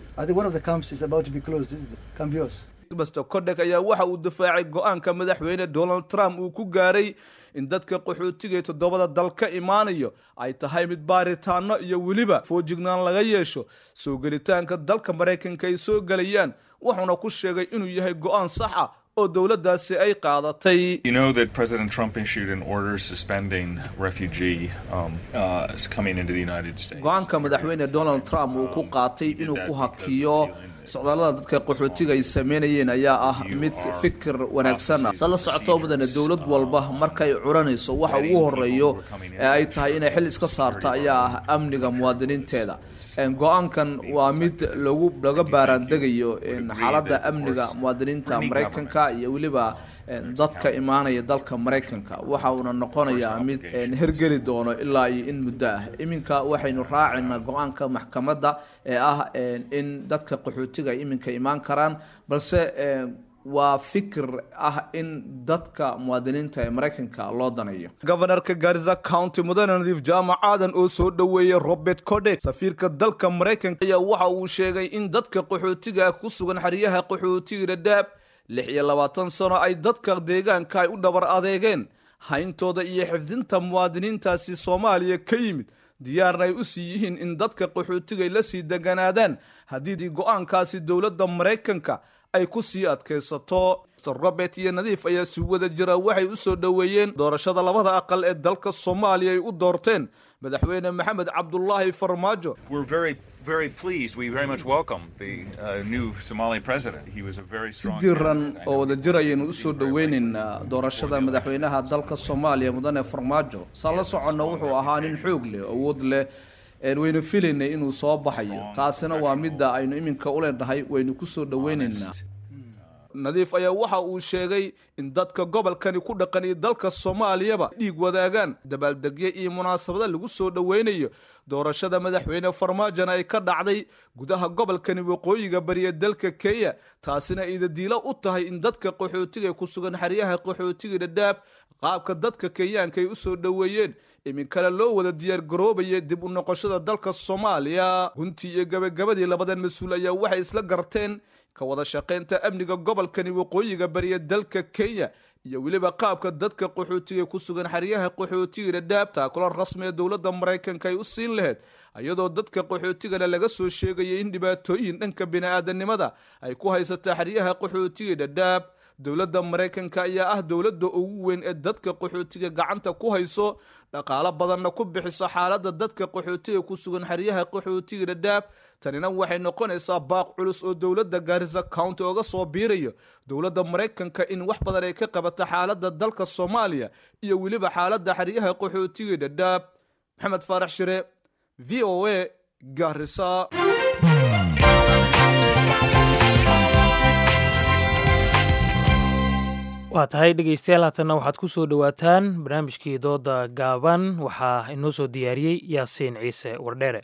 mr codek ayaa waxa uu difaacay go-aanka madaxweyne donald trump uu ku gaaray in dadka qaxootiga ee toddobada dal ka imaanayo ay tahay mid baaritaano iyo weliba foojignaan laga yeesho soo gelitaanka dalka maraykanka ay soo gelayaan wuxuuna ku sheegay inuu yahay go-aan sax ah oo dowladdaasi ay qaadatay You know that President Trump issued an order suspending refugee um, uh, coming into the United States. go-aanka madaxweyne donald trump uu ku qaatay inuu ku hakiyo socdaallada dadka qaxootiga ay sameynayeen ayaa ah mid fikir wanaagsan ah sa la socotoo mudane dowlad walba markay curanayso waxa ugu horeeyo ee ay tahay inay xil iska saarta ayaa ah amniga muwaadiniinteeda go-aankan waa mid lagu laga baaraandegayo xaaladda amniga muwaadiniinta maraykanka iyo weliba dadka imaanaya dalka maraykanka waxa uuna noqonayaa mid hergeli doono ilaa iyo in muddo ah iminka waxaynu raacaynaa go-aanka maxkamadda ee ah in dadka qaxootiga ay iminka imaan karaan balse waa fikir ah in dadka muwaadiniinta ee maraykanka loo danayo gobanarka garisa county mudane nadiif jaamac aadan oo soo dhoweeyey robert codek safiirka dalka maraykanka ayaa waxa uu sheegay in dadka qaxootiga ku sugan xeryaha qaxootiga dhadhaab lix iyo labaatan sano ay dadka deegaanka ay u dhabar adeegeen hayntooda iyo xifdinta muwaadiniintaasi soomaaliya ka yimid diyaarna ay u sii yihiin in dadka qaxootigay la sii deganaadaan haddii go-aankaasi dowladda maraykanka ay ku sii adkaysato robert iyo nadiif ayaa si wada jira waxay u soo dhoweeyeen doorashada labada aqal ee dalka soomaaliya ay u doorteen madaxweyne maxamed cabdulaahi farmaajo very pleased. We very much welcome the uh, new Somali president. He was a very si strong. diran oo wadajir ayaynu usoo dhoweynaynaa doorashada madaxweynaha dalka soomaaliya mudane farmaajo saan la soconno wuxuu ahaa nin xoog leh awood leh waynu filaynay inuu soo baxayo taasina waa midda aynu iminka u leenahay waynu kusoo dhoweynaynaa nadiif ayaa waxa uu sheegay in dadka gobolkani ku dhaqan iyo dalka soomaaliyaba dhiig wadaagaan dabaaldegyo iyo munaasabada lagu soo dhoweynayo doorashada madaxweyne farmaajona ay ka dhacday gudaha gobolkani waqooyiga bariya dalka kenya taasina idadiilo u tahay in dadka qaxootiga ku sugan xeryaha qaxootiga dhadhaab qaabka dadka kenyaanka ay u soo dhoweeyeen iminkana loo wada diyaar garoobaya dib u noqoshada dalka soomaaliya guntii iyo gabagabadii labadan mas-uul ayaa waxay isla garteen ka wada shaqaynta amniga gobolkani waqooyiga bariya dalka kenya iyo weliba qaabka dadka qaxootiga ku sugan xeryaha qaxootiga dhadhaab taakula rasmi ee dowladda maraykanka ay u siin lahayd iyadoo dadka qaxootigana laga soo sheegayay in dhibaatooyin dhanka bini-aadanimada ay ku haysataa xeryaha qaxootiga dhadhaab dowladda maraykanka ayaa ah dowladda ugu weyn ee dadka qaxootiga gacanta ku hayso dhaqaalo badanna ku bixiso xaaladda dadka qaxootiga ku sugan xeryaha qaxootiga dhadhaab tanina waxay noqonaysaa baaq culus oo dowladda gaarisa county oga soo biirayo dowladda maraykanka in wax badan ay ka qabato xaaladda dalka soomaaliya iyo weliba xaaladda xeryaha qaxootiga dhadhaab maxamed faarax shire v o a gaarisa waa tahay dhegaystayaal haatanna waxaad ku soo dhowaataan barnaamijkii dooda gaaban waxaa inoo soo diyaariyey yaasiin ciise wardheere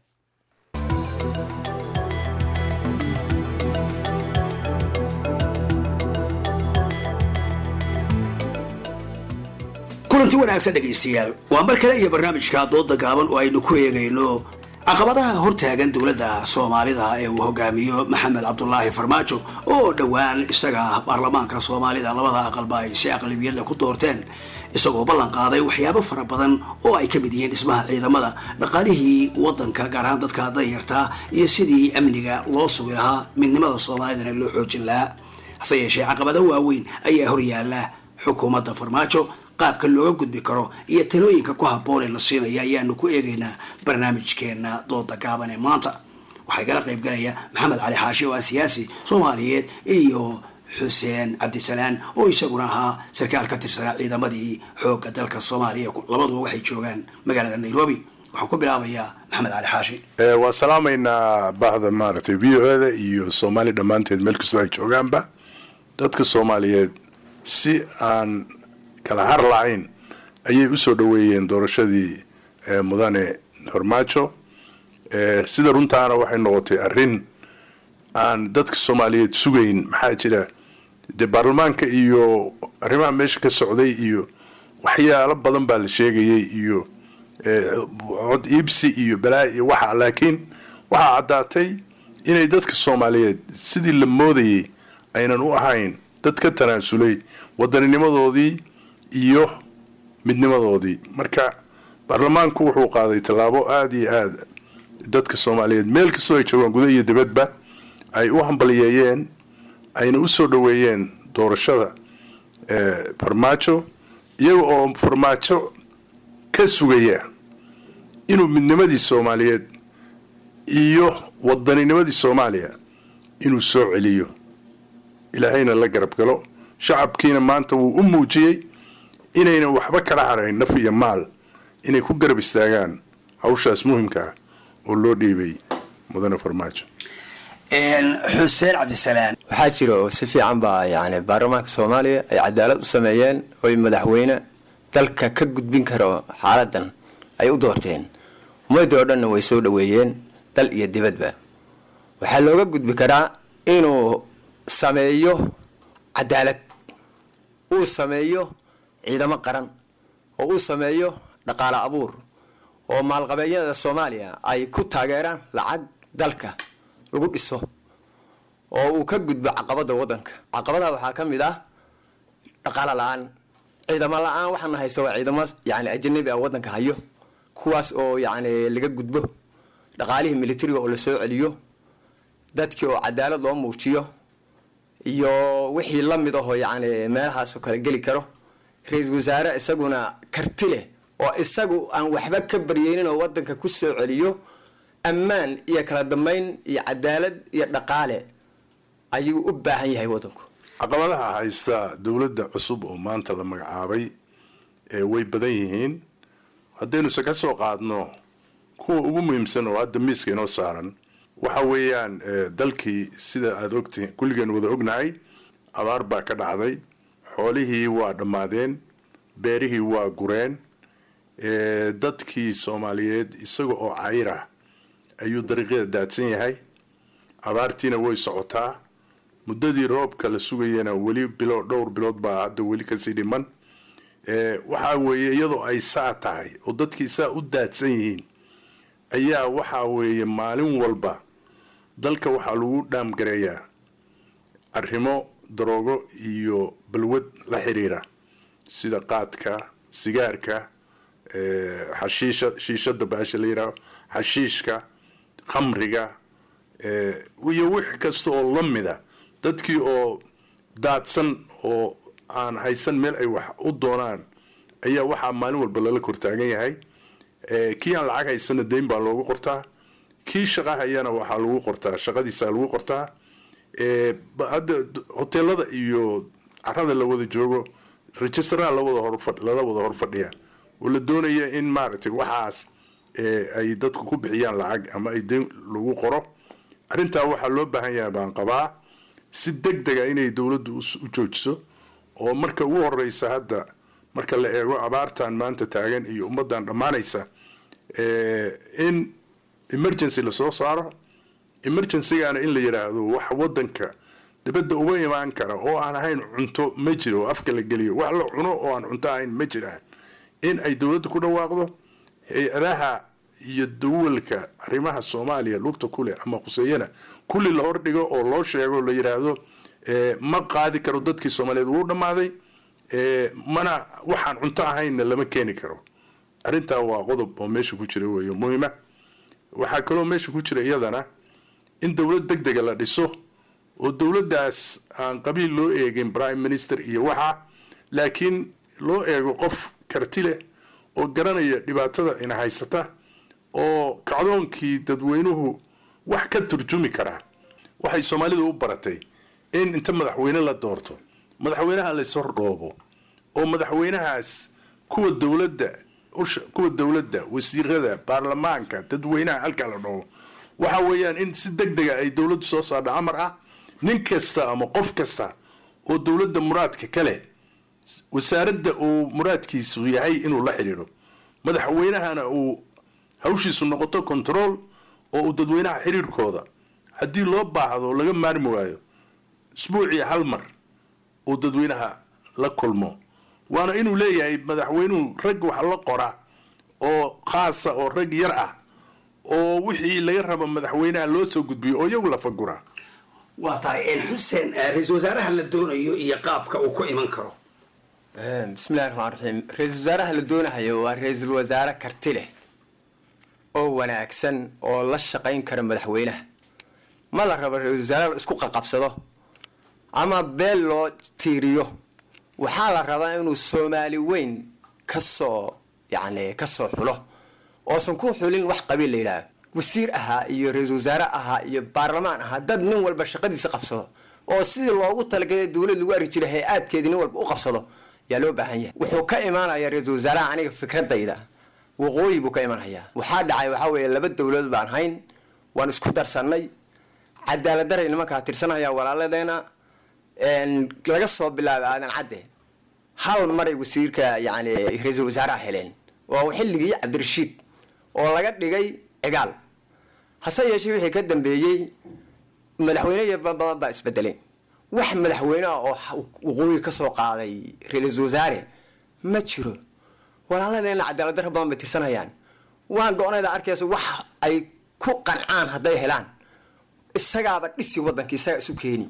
kulanti wanaagsan dhegaystayaal waa mar kale iyo barnaamijka dooda gaaban oo aynu ku eegayno caqabadaha hortaagan dowladda soomaalida ee uu hogaamiyo maxamed cabdulaahi farmaajo oo dhowaan isaga baarlamaanka soomaalida labada aqalba ay si aqlabiyadla ku doorteen isagoo ballan qaaday waxyaabo fara badan oo ay ka mid yihiin dhismaha ciidamada dhaqaalihii wadanka gaar ahaan dadka danyartaa iyo sidii amniga loo sugi lahaa midnimada soomaalidana loo xoojin lahaa hase yeeshee caqabado waaweyn ayaa horyaala xukuumadda farmaajo qaabka looga gudbi karo iyo talooyinka ku habboon ee la siinaya ayaanu ku eegaynaa barnaamijkeena dooda gaaban ee maanta waxaa igala qayb galaya maxamed cali xaashi oo ah siyaasi soomaaliyeed iyo xuseen cabdisalaan oo isaguna ahaa sarkaal ka tirsanaa ciidamadii xoogga dalka soomaaliya labaduba waxay joogaan magaalada nairobi waxaan ku bilaabayaa maxamed cali xaashi waan salaamaynaa bahda maaragtay v o eda iyo soomaali dhammaanteed meel kastoo ay joogaanba dadka soomaaliyeed si aan kala har lahayn ayay usoo dhoweeyeen doorashadii mudane farmaajo sida runtaana waxay noqotay arrin aan dadka soomaaliyeed sugayn maxaa jira dee baarlamaanka iyo arrimaha meesha ka socday iyo waxyaalo badan baa la sheegayay iyo cod iibsi iyo balaa iyo waxa laakiin waxaa caddaatay inay dadka soomaaliyeed sidii la moodayay aynan u ahayn dad ka tanaasulay wadanninimadoodii iyo midnimadoodii marka baarlamaanku wuxuu qaaday tallaabo aada iyo aada dadka soomaaliyeed meel kastoo ay joogaan guda iyo dibadba ay u hambaliyeeyeen ayna u soo dhoweeyeen doorashada farmaajo iyaga oo farmaajo ka sugaya inuu midnimadii soomaaliyeed iyo waddaninimadii soomaaliya inuu soo celiyo ilaahayna la garab galo shacabkiina maanta wuu u muujiyey inaynan waxba kala harayn naf iyo maal inay ku garab istaagaan hawshaas muhimka ah oo loo dhiibay mudane farmaajo xuseen cabdisalaan waxaa jira oo si fiican baa yani baarlamaanka soomaaliya ay cadaalad u sameeyeen oy madaxweyne dalka ka gudbin karo xaaladan ay u doorteen ummadii oo dhanna way soo dhaweeyeen dal iyo dibadba waxaa looga gudbi karaa inuu sameeyo cadaalad uu sameeyo ciidamo qaran oo uu sameeyo dhaqaale abuur oo maalqabeedyada soomaaliya ay ku taageeraan lacag dalka lagu dhiso oo uu ka gudbo caqabada wadanka caqabadaha waxaa ka mid ah dhaqaale la-aan ciidamo la-aan waxaana haysta waa ciidamo yani ajanabi ah wadanka hayo kuwaas oo yani laga gudbo dhaqaalihii militariga oo lasoo celiyo dadkii oo cadaalad loo muujiyo iyo wixii lamid ahoo yani meelahaasoo kale geli karo ra-iisul wasaare isaguna karti leh oo isagu aan waxba ka baryeynin oo wadanka ku soo celiyo ammaan iyo kala dambeyn iyo cadaalad iyo dhaqaale ayuu u baahan yahay wadanku caqabadaha haysta dowladda cusub oo maanta la magacaabay ee way badan yihiin haddaynu se ka soo qaadno kuwa ugu muhiimsan oo hadda miiska inoo saaran waxa weeyaan dalkii sida aada ogtihiin kulligeen wada ognahay abaar baa ka dhacday xoolihii waa dhammaadeen beerihii waa gureen dadkii soomaaliyeed isaga oo cayr ah ayuu dariiqyada daadsan yahay abaartiina way socotaa muddadii roobka la sugayana weli bilo dhowr bilood baa hadda weli kasii dhiman waxaa weeye iyadoo ay saa tahay oo dadkii saa u daadsan yihiin ayaa waxaa weeye maalin walba dalka waxaa lagu dhaamgareeyaa arrimo daroogo iyo balwad la xiriira sida qaadka sigaarka xashiisha shiishada baasha la yidhaaho xashiishka khamriga iyo wix kasta oo la mida dadkii oo daadsan oo aan haysan meel ay wax u doonaan ayaa waxaa maalin walba lala kortaagan yahay kii aan lacag haysana dayn baa loogu qortaa kii shaqa hayana waxaa lagu qortaa shaqadiisa lagu qortaa hadda hoteelada iyo carada la wada joogo registraha lawada hor lala wada hor fadhiya oo la doonaya in maaragtay waxaas ay dadku ku bixiyaan lacag ama ay dayn lagu qoro arrintaa waxaa loo baahan yahay baan qabaa si deg dega inay dowladdu u joojiso oo marka ugu horeysa hadda marka la eego abaartan maanta taagan iyo ummadan dhammaanaysa in emergency lasoo saaro emergencygana in la yidhaahdo wax wadanka dibadda uga imaan kara oo aan ahayn cunto ma jiro oo afka la geliyo wax la cuno oo aan cunto ahayn ma jiraan in ay dowladda ku dhawaaqdo hay-adaha iyo dawalka arrimaha soomaaliya lugta kuleh ama khuseeyana kulli la hordhigo oo loo sheego la yidhaahdo ma qaadi karo dadkii soomaaliyeed wuu dhammaaday mana waxaan cunto ahaynna lama keeni karo arrintaa waa qodob oo meesha ku jira weeyo muhiima waxaa kaloo meesha ku jira iyadana in dowlad deg dega la dhiso oo dowladdaas aan qabiil loo eegin prime minister iyo waxa laakiin loo eego qof karti leh oo garanaya dhibaatada ina haysata oo kacdoonkii dadweynuhu wax ka turjumi karaa waxay soomaalidu u baratay in inta madaxweyne la doorto madaxweynaha layshordhoobo oo madaxweynahaas kuwa dowladda kuwa dowladda wasiirada baarlamaanka dadweynaha halkaa la dhoobo waxa weeyaan in si deg dega ay dowladdu soo saardha amar ah nin kasta ama qof kasta oo dowladda muraadka kale wasaaradda uu muraadkiisu yahay inuu la xidhiidho madaxweynahana uu hawshiisu noqoto control oo uu dadweynaha xiriirkooda haddii loo baahdo laga maarmi waayo isbuucii hal mar uu dadweynaha la kulmo waana inuu leeyahay madaxweynuhu rag wax la qora oo khaasa oo rag yar ah oo wixii laga rabo madaxweynaha loo soo gudbiyo oo iyagu la faguraa waa tahay xuseen ra-iisul wasaaraha la doonayo iyo qaabka uu ku iman karo bismillahi raxmaan raxiim ra-iisul wasaaraha la doonahayo waa ra-iisul wasaare karti leh oo wanaagsan oo la shaqayn kara madaxweynaha ma la rabo ra-isul wasaare la isku qaqabsado ama beel loo tiiriyo waxaa la rabaa inuu soomaali weyn kasoo yacni kasoo xulo oosan ku xulin wax qabiil la yidhaaho wasiir ahaa iyo ra-iisul wasaare ahaa iyo baarlamaan ahaa dad nin walba shaqadiisa qabsado oo sidii loogu talagalay dowlad lagu arki jiray hay-aadkeedii nin walba u qabsado yaa loo baahan yahay wuxuu ka imaanayaa ra-iisul wasaaraha aniga fikradayda waqooyi buu ka imanhayaa waxaa dhacay waxaa weeye laba dowladood baan hayn waan isku darsannay cadaalad daray nimankaa tirsanaya walaaladeena laga soo bilaabay aadan cadde hal maray wasiirka yani ra-iisul wasaaraha heleen waa xilligii cabdirashiid oo laga dhigay cigaal hase yeeshee wixii ka dambeeyey madaxweyne badan baa isbedelay wax madaxweyne ah oo waqooyi ka soo qaaday ra-iisul wasaare ma jiro walaaladeena cadaalad daro badan bay tirsanayaan waan go-nayda arkaysa wax ay ku qancaan hadday helaan isagaaba dhisi waddanka isaga isu keeni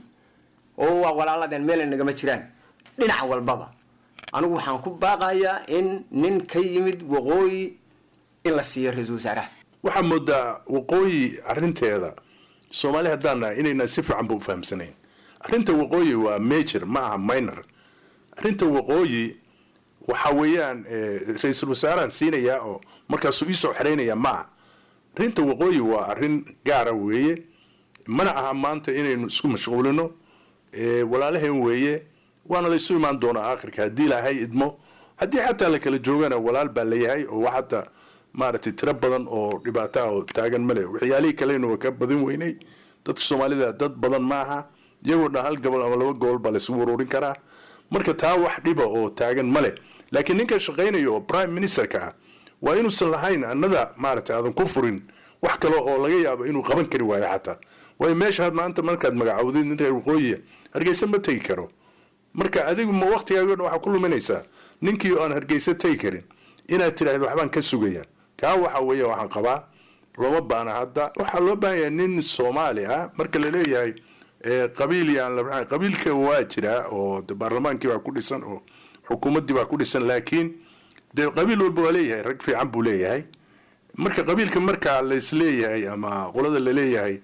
oo waa walaaladeen meelay nagama jiraan dhinac walbaba anigu waxaan ku baaqayaa in nin ka yimid waqooyi in la siiyo ra-iisul wasaaraha waxaa moodaa waqooyi arinteeda soomaali haddaan nahay inayna si fiican ba u fahamsanayn arrinta waqooyi waa major ma aha minor arrinta waqooyi waxa weeyaan ra-iisul wasaarahan siinayaa oo markaasuu iisoo xeraynaya ma aha arrinta waqooyi waa arrin gaara weeye mana aha maanta inaynu isku mashquulino walaalaheen weeye waana la isu imaan doonaa aakhirka haddii ilaahay idmo haddii xataa la kala joogana walaal baa layahay oo wax hadda maaragtay tiro badan oo dhibaato ah oo taagan male waxyaalihii kalena waa ka badin weynay dadka soomaalida dad badan maaha iyagoo dhan hal gobol ama laba gobol baa laysugu ururin karaa marka taa wax dhiba oo taagan male laakiin ninka shaqaynaya oo prime ministerka ah waa inuusan lahayn annada maaragtay aadan ku furin wax kale oo laga yaabo inuu qaban kari waayo xataa waayo meesha maanta markaad magacawdid nin reer waqooyiya hargeysa ma tegi karo marka adigu ma waktigaago dhan waxaa ku luminaysaa ninkii oo aan hargeysa tegi karin inaad tidhaahdo waxbaan ka sugaya kaa waxa weeye waxaan qabaa looma baana hadda waxaa loo baahan yahay nin soomaali ah marka la leeyahay qabiil yaan la qabiilka waa jiraa oo de baarlamaankii baa ku dhisan oo xukuumaddii baa ku dhisan laakiin dee qabiil walba waa leeyahay rag fiican buu leeyahay marka qabiilka markaa laisleeyahay ama qolada laleeyahay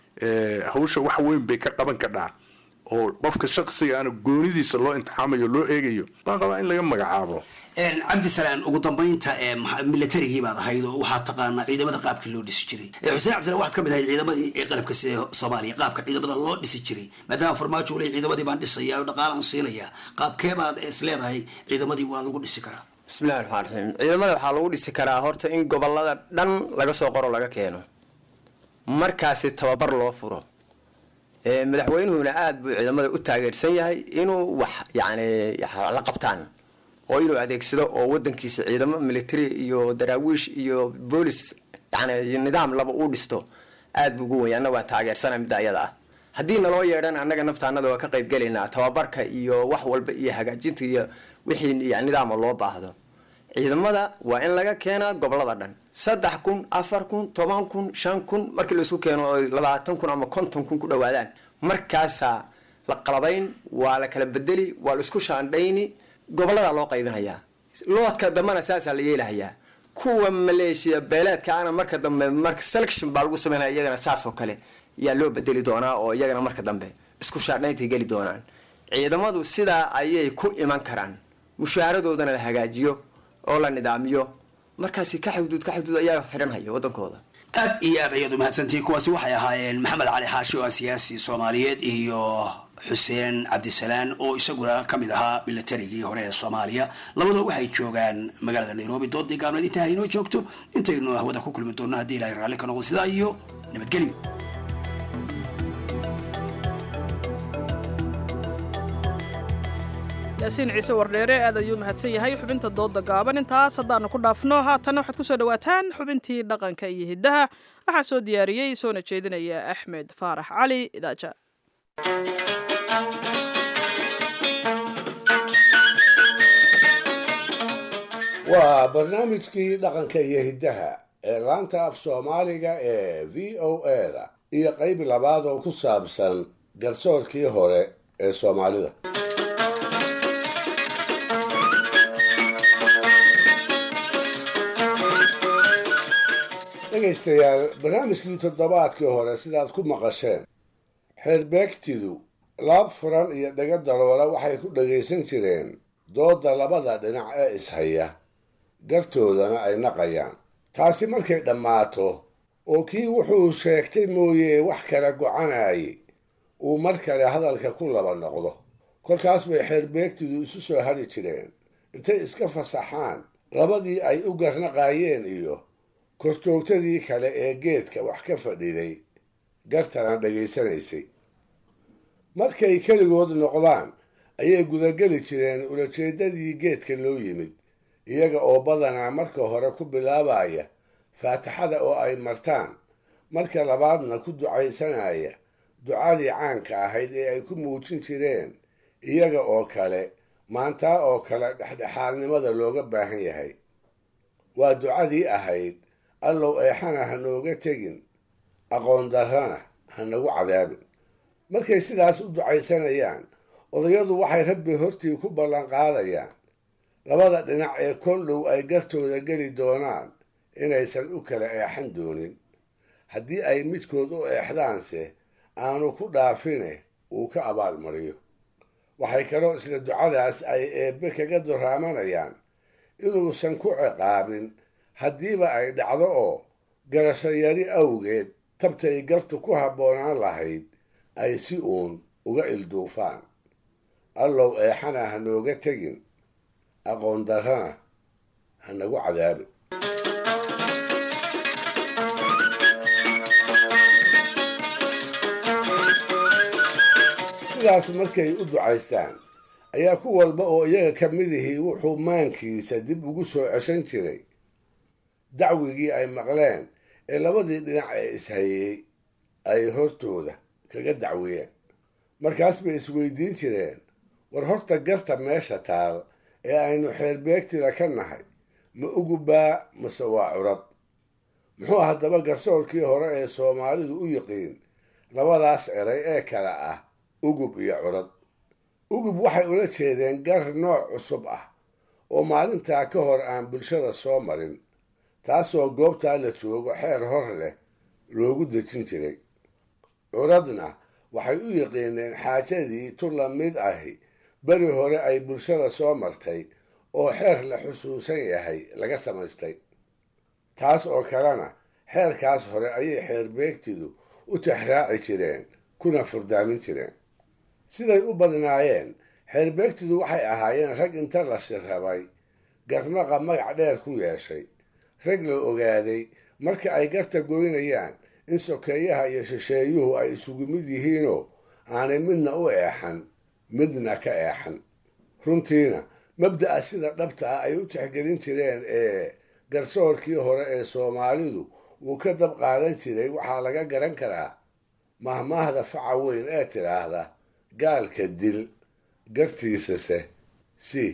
hawsha wax weyn bay ka qaban kadhaa oo qofka shaqsiga ana goonidiisa loo imtixaamayo loo eegayo baan qabaa in laga magacaabo cabdisalaan ugu dambaynta milatarigii baad ahayd oo waxaad taqaanaa ciidamada qaabka loo dhisi jiray xuseen cabdisalaan waxaad ka mid ahayd ciidamadii ee qalabka sida soomaaliya qaabka ciidamada loo dhisi jiray maadaama farmaajo ule ciidamadii baan dhisaya oo dhaqaalaan siinaya qaabkee baad is leedahay ciidamadii waa lagu dhisi karaa bismillahi raxmaan raxiim ciidamada waxaa lagu dhisi karaa horta in gobolada dhan laga soo qoro laga keeno markaasi tababar loo furo madaxweynuhuna aada buu ciidamada u taageersan yahay inuu wax yani la qabtaan oo inuu adeegsado oo wadankiisa ciidamo military iyo daraawiish iyo boolis yani nidaam laba uu dhisto aad buu ugu wenya anna waan taageersana midda ayada ah haddii naloo yeedhan annaga naftaanada waa ka qayb gelaynaa tababarka iyo wax walba iyo hagaajinta iyo wixii nidaama loo baahdo ciidamada waa in laga keenaa gobolada dhan saddex kun afar kun toban kun shan kun markii laisku keeno oo labaatan kun ama konton kun ku dhawaadaan markaasaa la qalabayn waa la kala bedeli waa la isku shaandhayni gobolada loo qaybinayaa loodka dambena saasaa la yeelahayaa kuwa maleeshiya beeleedka ana marka dambe marka selection baa lagu sameynaya iyagana saas oo kale yaa loo bedeli doonaa oo iyagana marka dambe isku shaandhayntay geli doonaan ciidamadu sidaa ayay ku iman karaan mushaharadoodana la hagaajiyo oo la nidaamiyo markaasi ka xuduud ka xuduud ayaa xidhanhaya wadankooda aad iyo aad ayaad umahadsantihiin kuwaasi waxay ahaayeen maxamed cali xaashi oo ah siyaasi soomaaliyeed iyo xuseen cabdisalaan oo isaguna ka mid ahaa milatarigii hore ee soomaaliya labadoo waxay joogaan magaalada nairobi doodii gaabneed intaa inoo joogto intaynu hawada ku kulmi doonno haddii ilahay raalli ka noqdo sidaa iyo nabadgelyo yaasiin ciise wardheere aad ayuu mahadsan yahay xubinta dooda gaaban intaas haddaanu ku dhaafno haatanna waxaad ku soo dhowaataan xubintii dhaqanka iyo hiddaha waxaa soo diyaariyey soona jeedinaya axmed faarax cali idaaja waa barnaamijkii dhaqanka iyo hiddaha ee laanta af soomaaliga ee v o eda iyo qayb labaad oo ku saabsan garsoorkii hore ee soomaalida dhegaystayaal barnaamijkii toddobaadkii hore sidaad ku maqasheen xeerbeegtidu laab furan iyo dhego daloola waxay ku dhagaysan jireen doodda labada dhinac ee ishaya gartoodana ay naqayaan taasi markay dhammaato oo kii wuxuu sheegtay mooye wax kala gocanayay uu mar kale hadalka ku laba noqdo kolkaas bay xeerbeegtidu isu soo hadhi jireen intay iska fasaxaan labadii ay u garnaqaayeen iyo korjoogtadii kale ee geedka wax ka fadhiday gartana dhegaysanaysay markay keligood noqdaan ayay gudageli jireen ulajeedadii geedka loo yimid iyaga oo badanaa marka hore ku bilaabaya faatixada oo ay martaan marka labaadna ku ducaysanaya ducadii caanka ahayd ee ay ku muujin jireen iyaga oo kale maantaa oo kale dhexdhexaadnimada looga baahan yahay waa ducadii ahayd allow eexana ha nooga tegin aqoon darrana ha nagu cadaabin markay sidaas u ducaysanayaan odayadu waxay rabbi hortii ku ballan qaadayaan labada dhinac ee kol dhow ay gartooda geli doonaan inaysan u kala eexan doonin haddii ay midkood u eexdaanse aanu ku dhaafine uu ka abaalmariyo waxay kaloo isla ducadaas ay eebbe kaga duraamanayaan inuusan ku ciqaabin haddiiba ay dhacdo oo garasho yari awgeed tabtay gartu ku habboonaan lahayd ay si uun uga ilduufaan allow eexana ha nooga tegin aqoon darrana ha nagu cadaabin sidaas markay u ducaystaan ayaa ku walba oo iyaga ka midihii wuxuu maankiisa dib ugu soo ceshan jiray dacwigii ay maqleen ee labadii dhinac ee ishayey ay hortooda kaga dacwiyeen markaas bay isweydiin jireen war horta garta meesha taal ee aynu xeerbeegtida ka nahay ma ugubaa mase waa curad muxuu haddaba garsoorkii hore ee soomaalidu u yiqiin labadaas eray ee kale ah ugub iyo curad ugub waxay ula jeedeen gar nooc cusub ah oo maalintaa ka hor aan bulshada soo marin taasoo goobtaa la joogo xeer hor leh loogu dejin jiray curadna waxay u yiqiineen xaajadii tu la mid ahi beri hore ay bulshada soo martay oo xeer la xusuusan yahay laga samaystay taas oo kalena xeerkaas hore ayay xeerbeegtidu u tixraaci jireen kuna furdaamin jireen siday u badnaayeen xeerbeegtidu waxay ahaayeen rag inta la shirrabay garnaqa magac dheer ku yeeshay rag la ogaaday marka ay garta goynayaan in sokeeyaha iyo shisheeyuhu ay isugu mid yihiinoo aanay midna u eexan midna ka eexan runtiina mabda'a sida dhabta ah ay u tixgelin jireen ee garsoorkii hore ee soomaalidu uu ka dab qaadan jiray waxaa laga garan karaa mahmaahda faca weyn ee tidhaahda gaalka dil gartiisase si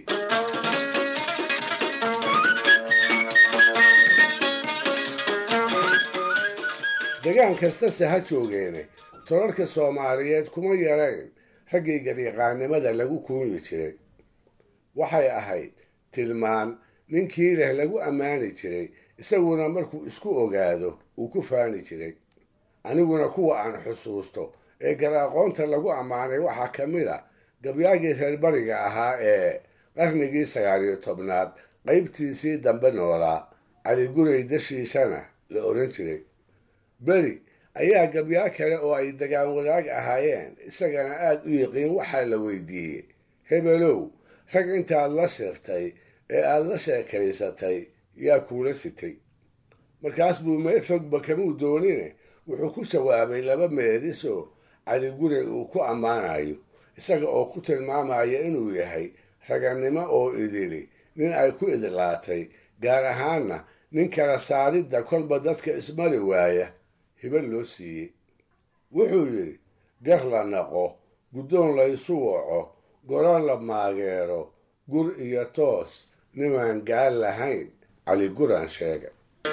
degaan kastase ha joogeene tolalka soomaaliyeed kuma yarayn raggii garyaqaannimada lagu kuunyi jiray waxay ahayd tilmaan ninkii leh lagu ammaani jiray isaguna markuu isku ogaado uu ku faani jiray aniguna kuwa aan xusuusto ee gar-aqoonta lagu ammaanay waxaa ka mid a gabyaagii reer bariga ahaa ee qarnigii sagaaliyo tobnaad qaybtiisii dambe noolaa cali gurey dashiishana la odhan jiray beri ayaa gabyaa kale oo ay degaan wadaag ahaayeen isagana aad u yiqiin waxaa la weydiiyey hebelow rag intaad la shirtay ee aad la sheekaysatay yaa kuula sitay markaas buu meel fogba kamuu doonine wuxuu ku jawaabay laba meedisoo cali gurey uu ku ammaanayo isaga oo ku tilmaamaya inuu yahay ragannimo oo idili nin ay ku idlaatay gaar ahaanna nin kala saaridda kolba dadka ismari waaya hiba loo siiyey wuxuu yidhi gar la naqo guddoon laysu waco goro la maageero gur iyo toos nimaan gaal lahayn cali guraan sheega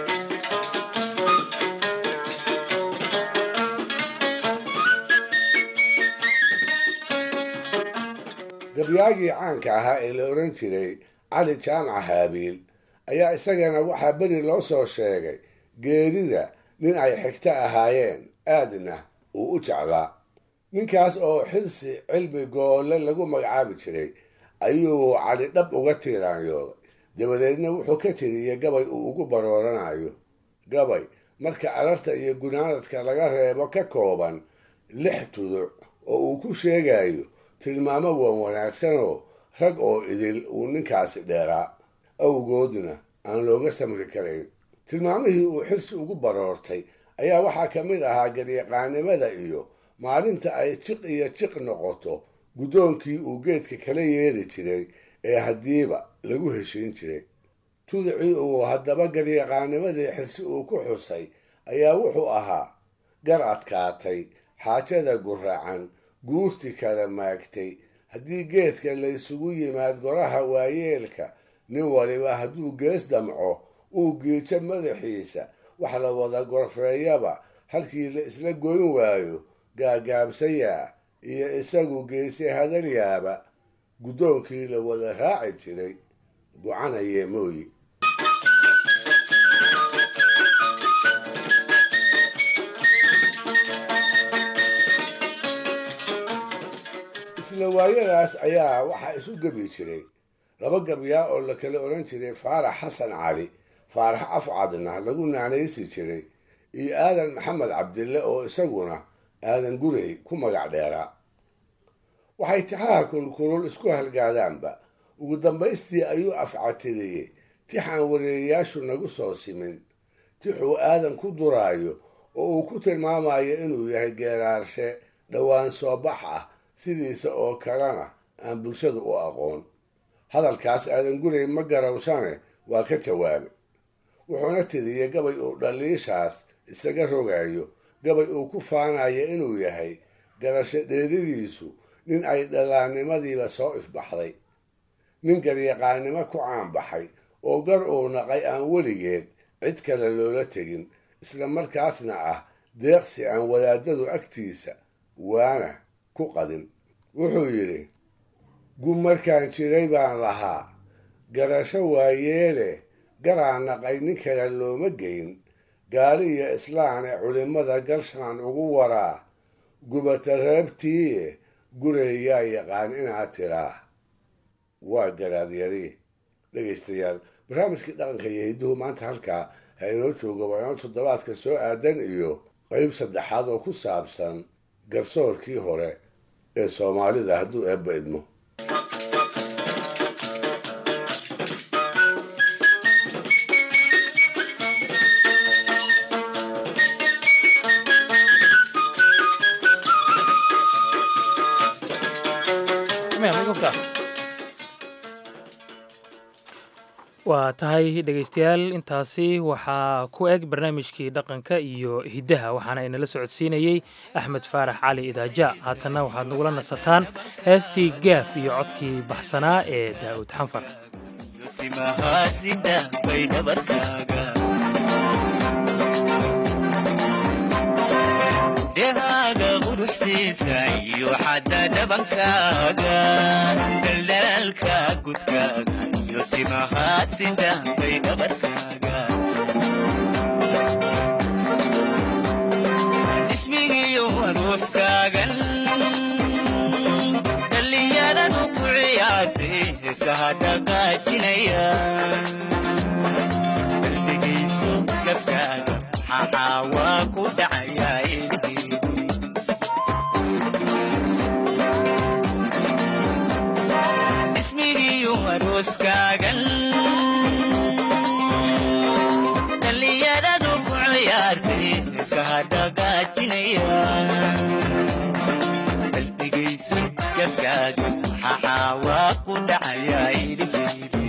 gabyaagii caanka ahaa ee la odhan jiray cali jaamac haabiil ayaa isagana waxaa beri loo soo sheegay geerida nin ay xigto ahaayeen aadna uu u jeclaa ninkaas oo xilsi cilmi goolle lagu magacaabi jiray ayuu cali dhab uga tiiraanyooday dabadeedna wuxuu ka tiriyey gabay uu ugu barooranayo gabay marka alarta iyo gunaanadka laga reebo ka kooban lix tuduc oo uu ku sheegayo tilmaamo wan wanaagsanoo rag oo idil uu ninkaasi dheeraa awgoodna aan looga samri karayn tilmaamihii uu xirsi ugu baroortay ayaa waxaa ka mid ahaa garyaqaanimada iyo maalinta ay jiq iyo jiq noqoto guddoonkii uu geedka kala yeeri jiray ee haddiiba lagu heshiin jiray tudicii uu haddaba garyaqaanimadii xirsi uu ku xusay ayaa wuxuu ahaa gar adkaatay xaajada guraacan guurti kala maagtay haddii geedka laysugu yimaad goraha waayeelka nin waliba hadduu gees damco uu giijo madaxiisa wax la wada gorfeeyaba halkii la isla goyn waayo gaagaabsayaa iyo isagu geese hadalyaaba guddoonkii la wada raaci jiray gocanayee mooyi isla waayadaas ayaa waxaa isu gebi jiray laba gabyaa oo la kala odhan jiray faarax xasan cali faarax afcadna lagu naanaysi jiray iyo aadan maxamed cabdille oo isaguna aadan gurey ku magac dheeraa waxay tixaha kulkulul isku halgaadaanba ugu dambaystii ayuu afcatiriyey tixaan wareeyayaashu nagu soo simin tixuu aadan ku duraayo oo uu ku tilmaamayo inuu yahay geeraarshe dhowaan soo bax ah sidiisa oo kalena aan bulshadu u aqoon hadalkaas aadan gurey ma garawsane waa ka jawaabay wuxuuna tiriyey gabay uu dhaliishaas isaga rogayo gabay uu ku faanayo inuu yahay garasho dheeridiisu nin ay dhallaannimadiiba soo ifbaxday nin garyaqaannimo ku caanbaxay oo gar uu naqay aan weligeed cid kale loola tegin isla markaasna ah deeqsi aan wadaadadu agtiisa waana ku qadin wuxuu yidhi gub markaan jiray baan lahaa garasho waayeele garaa naqay nin kale looma geyn gaali iyo islaan ee culimmada galshaan ugu waraa gubata reebtiiye gureeyaa yaqaan inaad tiraa waa garaadyari dhegaystayaal barnaamijkii dhaqanka iyo hidduhu maanta halkaa ha inoo joogo waano toddobaadka soo aadan iyo qayb saddexaad oo ku saabsan garsoorkii hore ee soomaalida hadduu eebba idmo waa tahay dhegaystayaal intaasi waxaa ku eg barnaamijkii dhaqanka iyo hiddaha waxaana inala socodsiinayey axmed faarax cali idaaja haatanna waxaad nagula nasataan heestii gaaf iyo codkii baxsanaa ee daa'uud xanfar dhehaaga quruxsiisa iyo xadda dhabankaaga daldalaalka gudkaaga iyo timahaad sidahbay dhabarkaaga ismigiyo arooskaagan dhallinyaradu ku ciyaartay heesaha dhaqaajinaya qalbigayso gabkaaga maxaa waa ku dhacayaa arooskaagan dhallinyaradu ku ciyaartay heesaha dhaqaajinaya qalbigayso gabkaaga maxaa waa ku dhacayaa iliheydi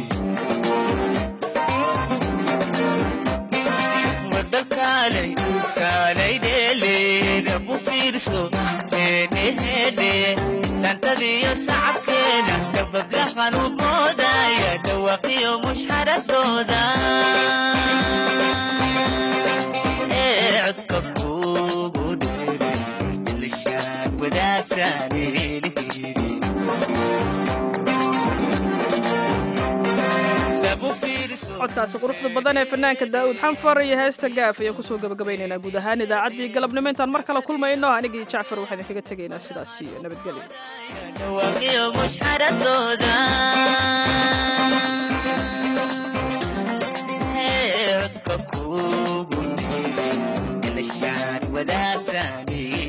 wadakaalay kaalay dheeleeda ku fiirso heedheheedhe dhantadiyo sacabkeena dabablahan u moodaya dhawaqiyo mushxaradooda ee codka kuugu dheeray ilishaan wadaagtaan eeliheydi codkaasi quruxda badan ee fanaanka daa'uud xanfar iyo heesta gaaf ayaan kusoo gabagabaynaynaa guud ahaan idaacaddii galabnimo intaan mar kale kulmayno anigii jacfar waxaan idinkaga tegaynaa sidaas iyo dhawaqiyo mushxaradooda codka kuugu dheeray ilishaan wadaagtaan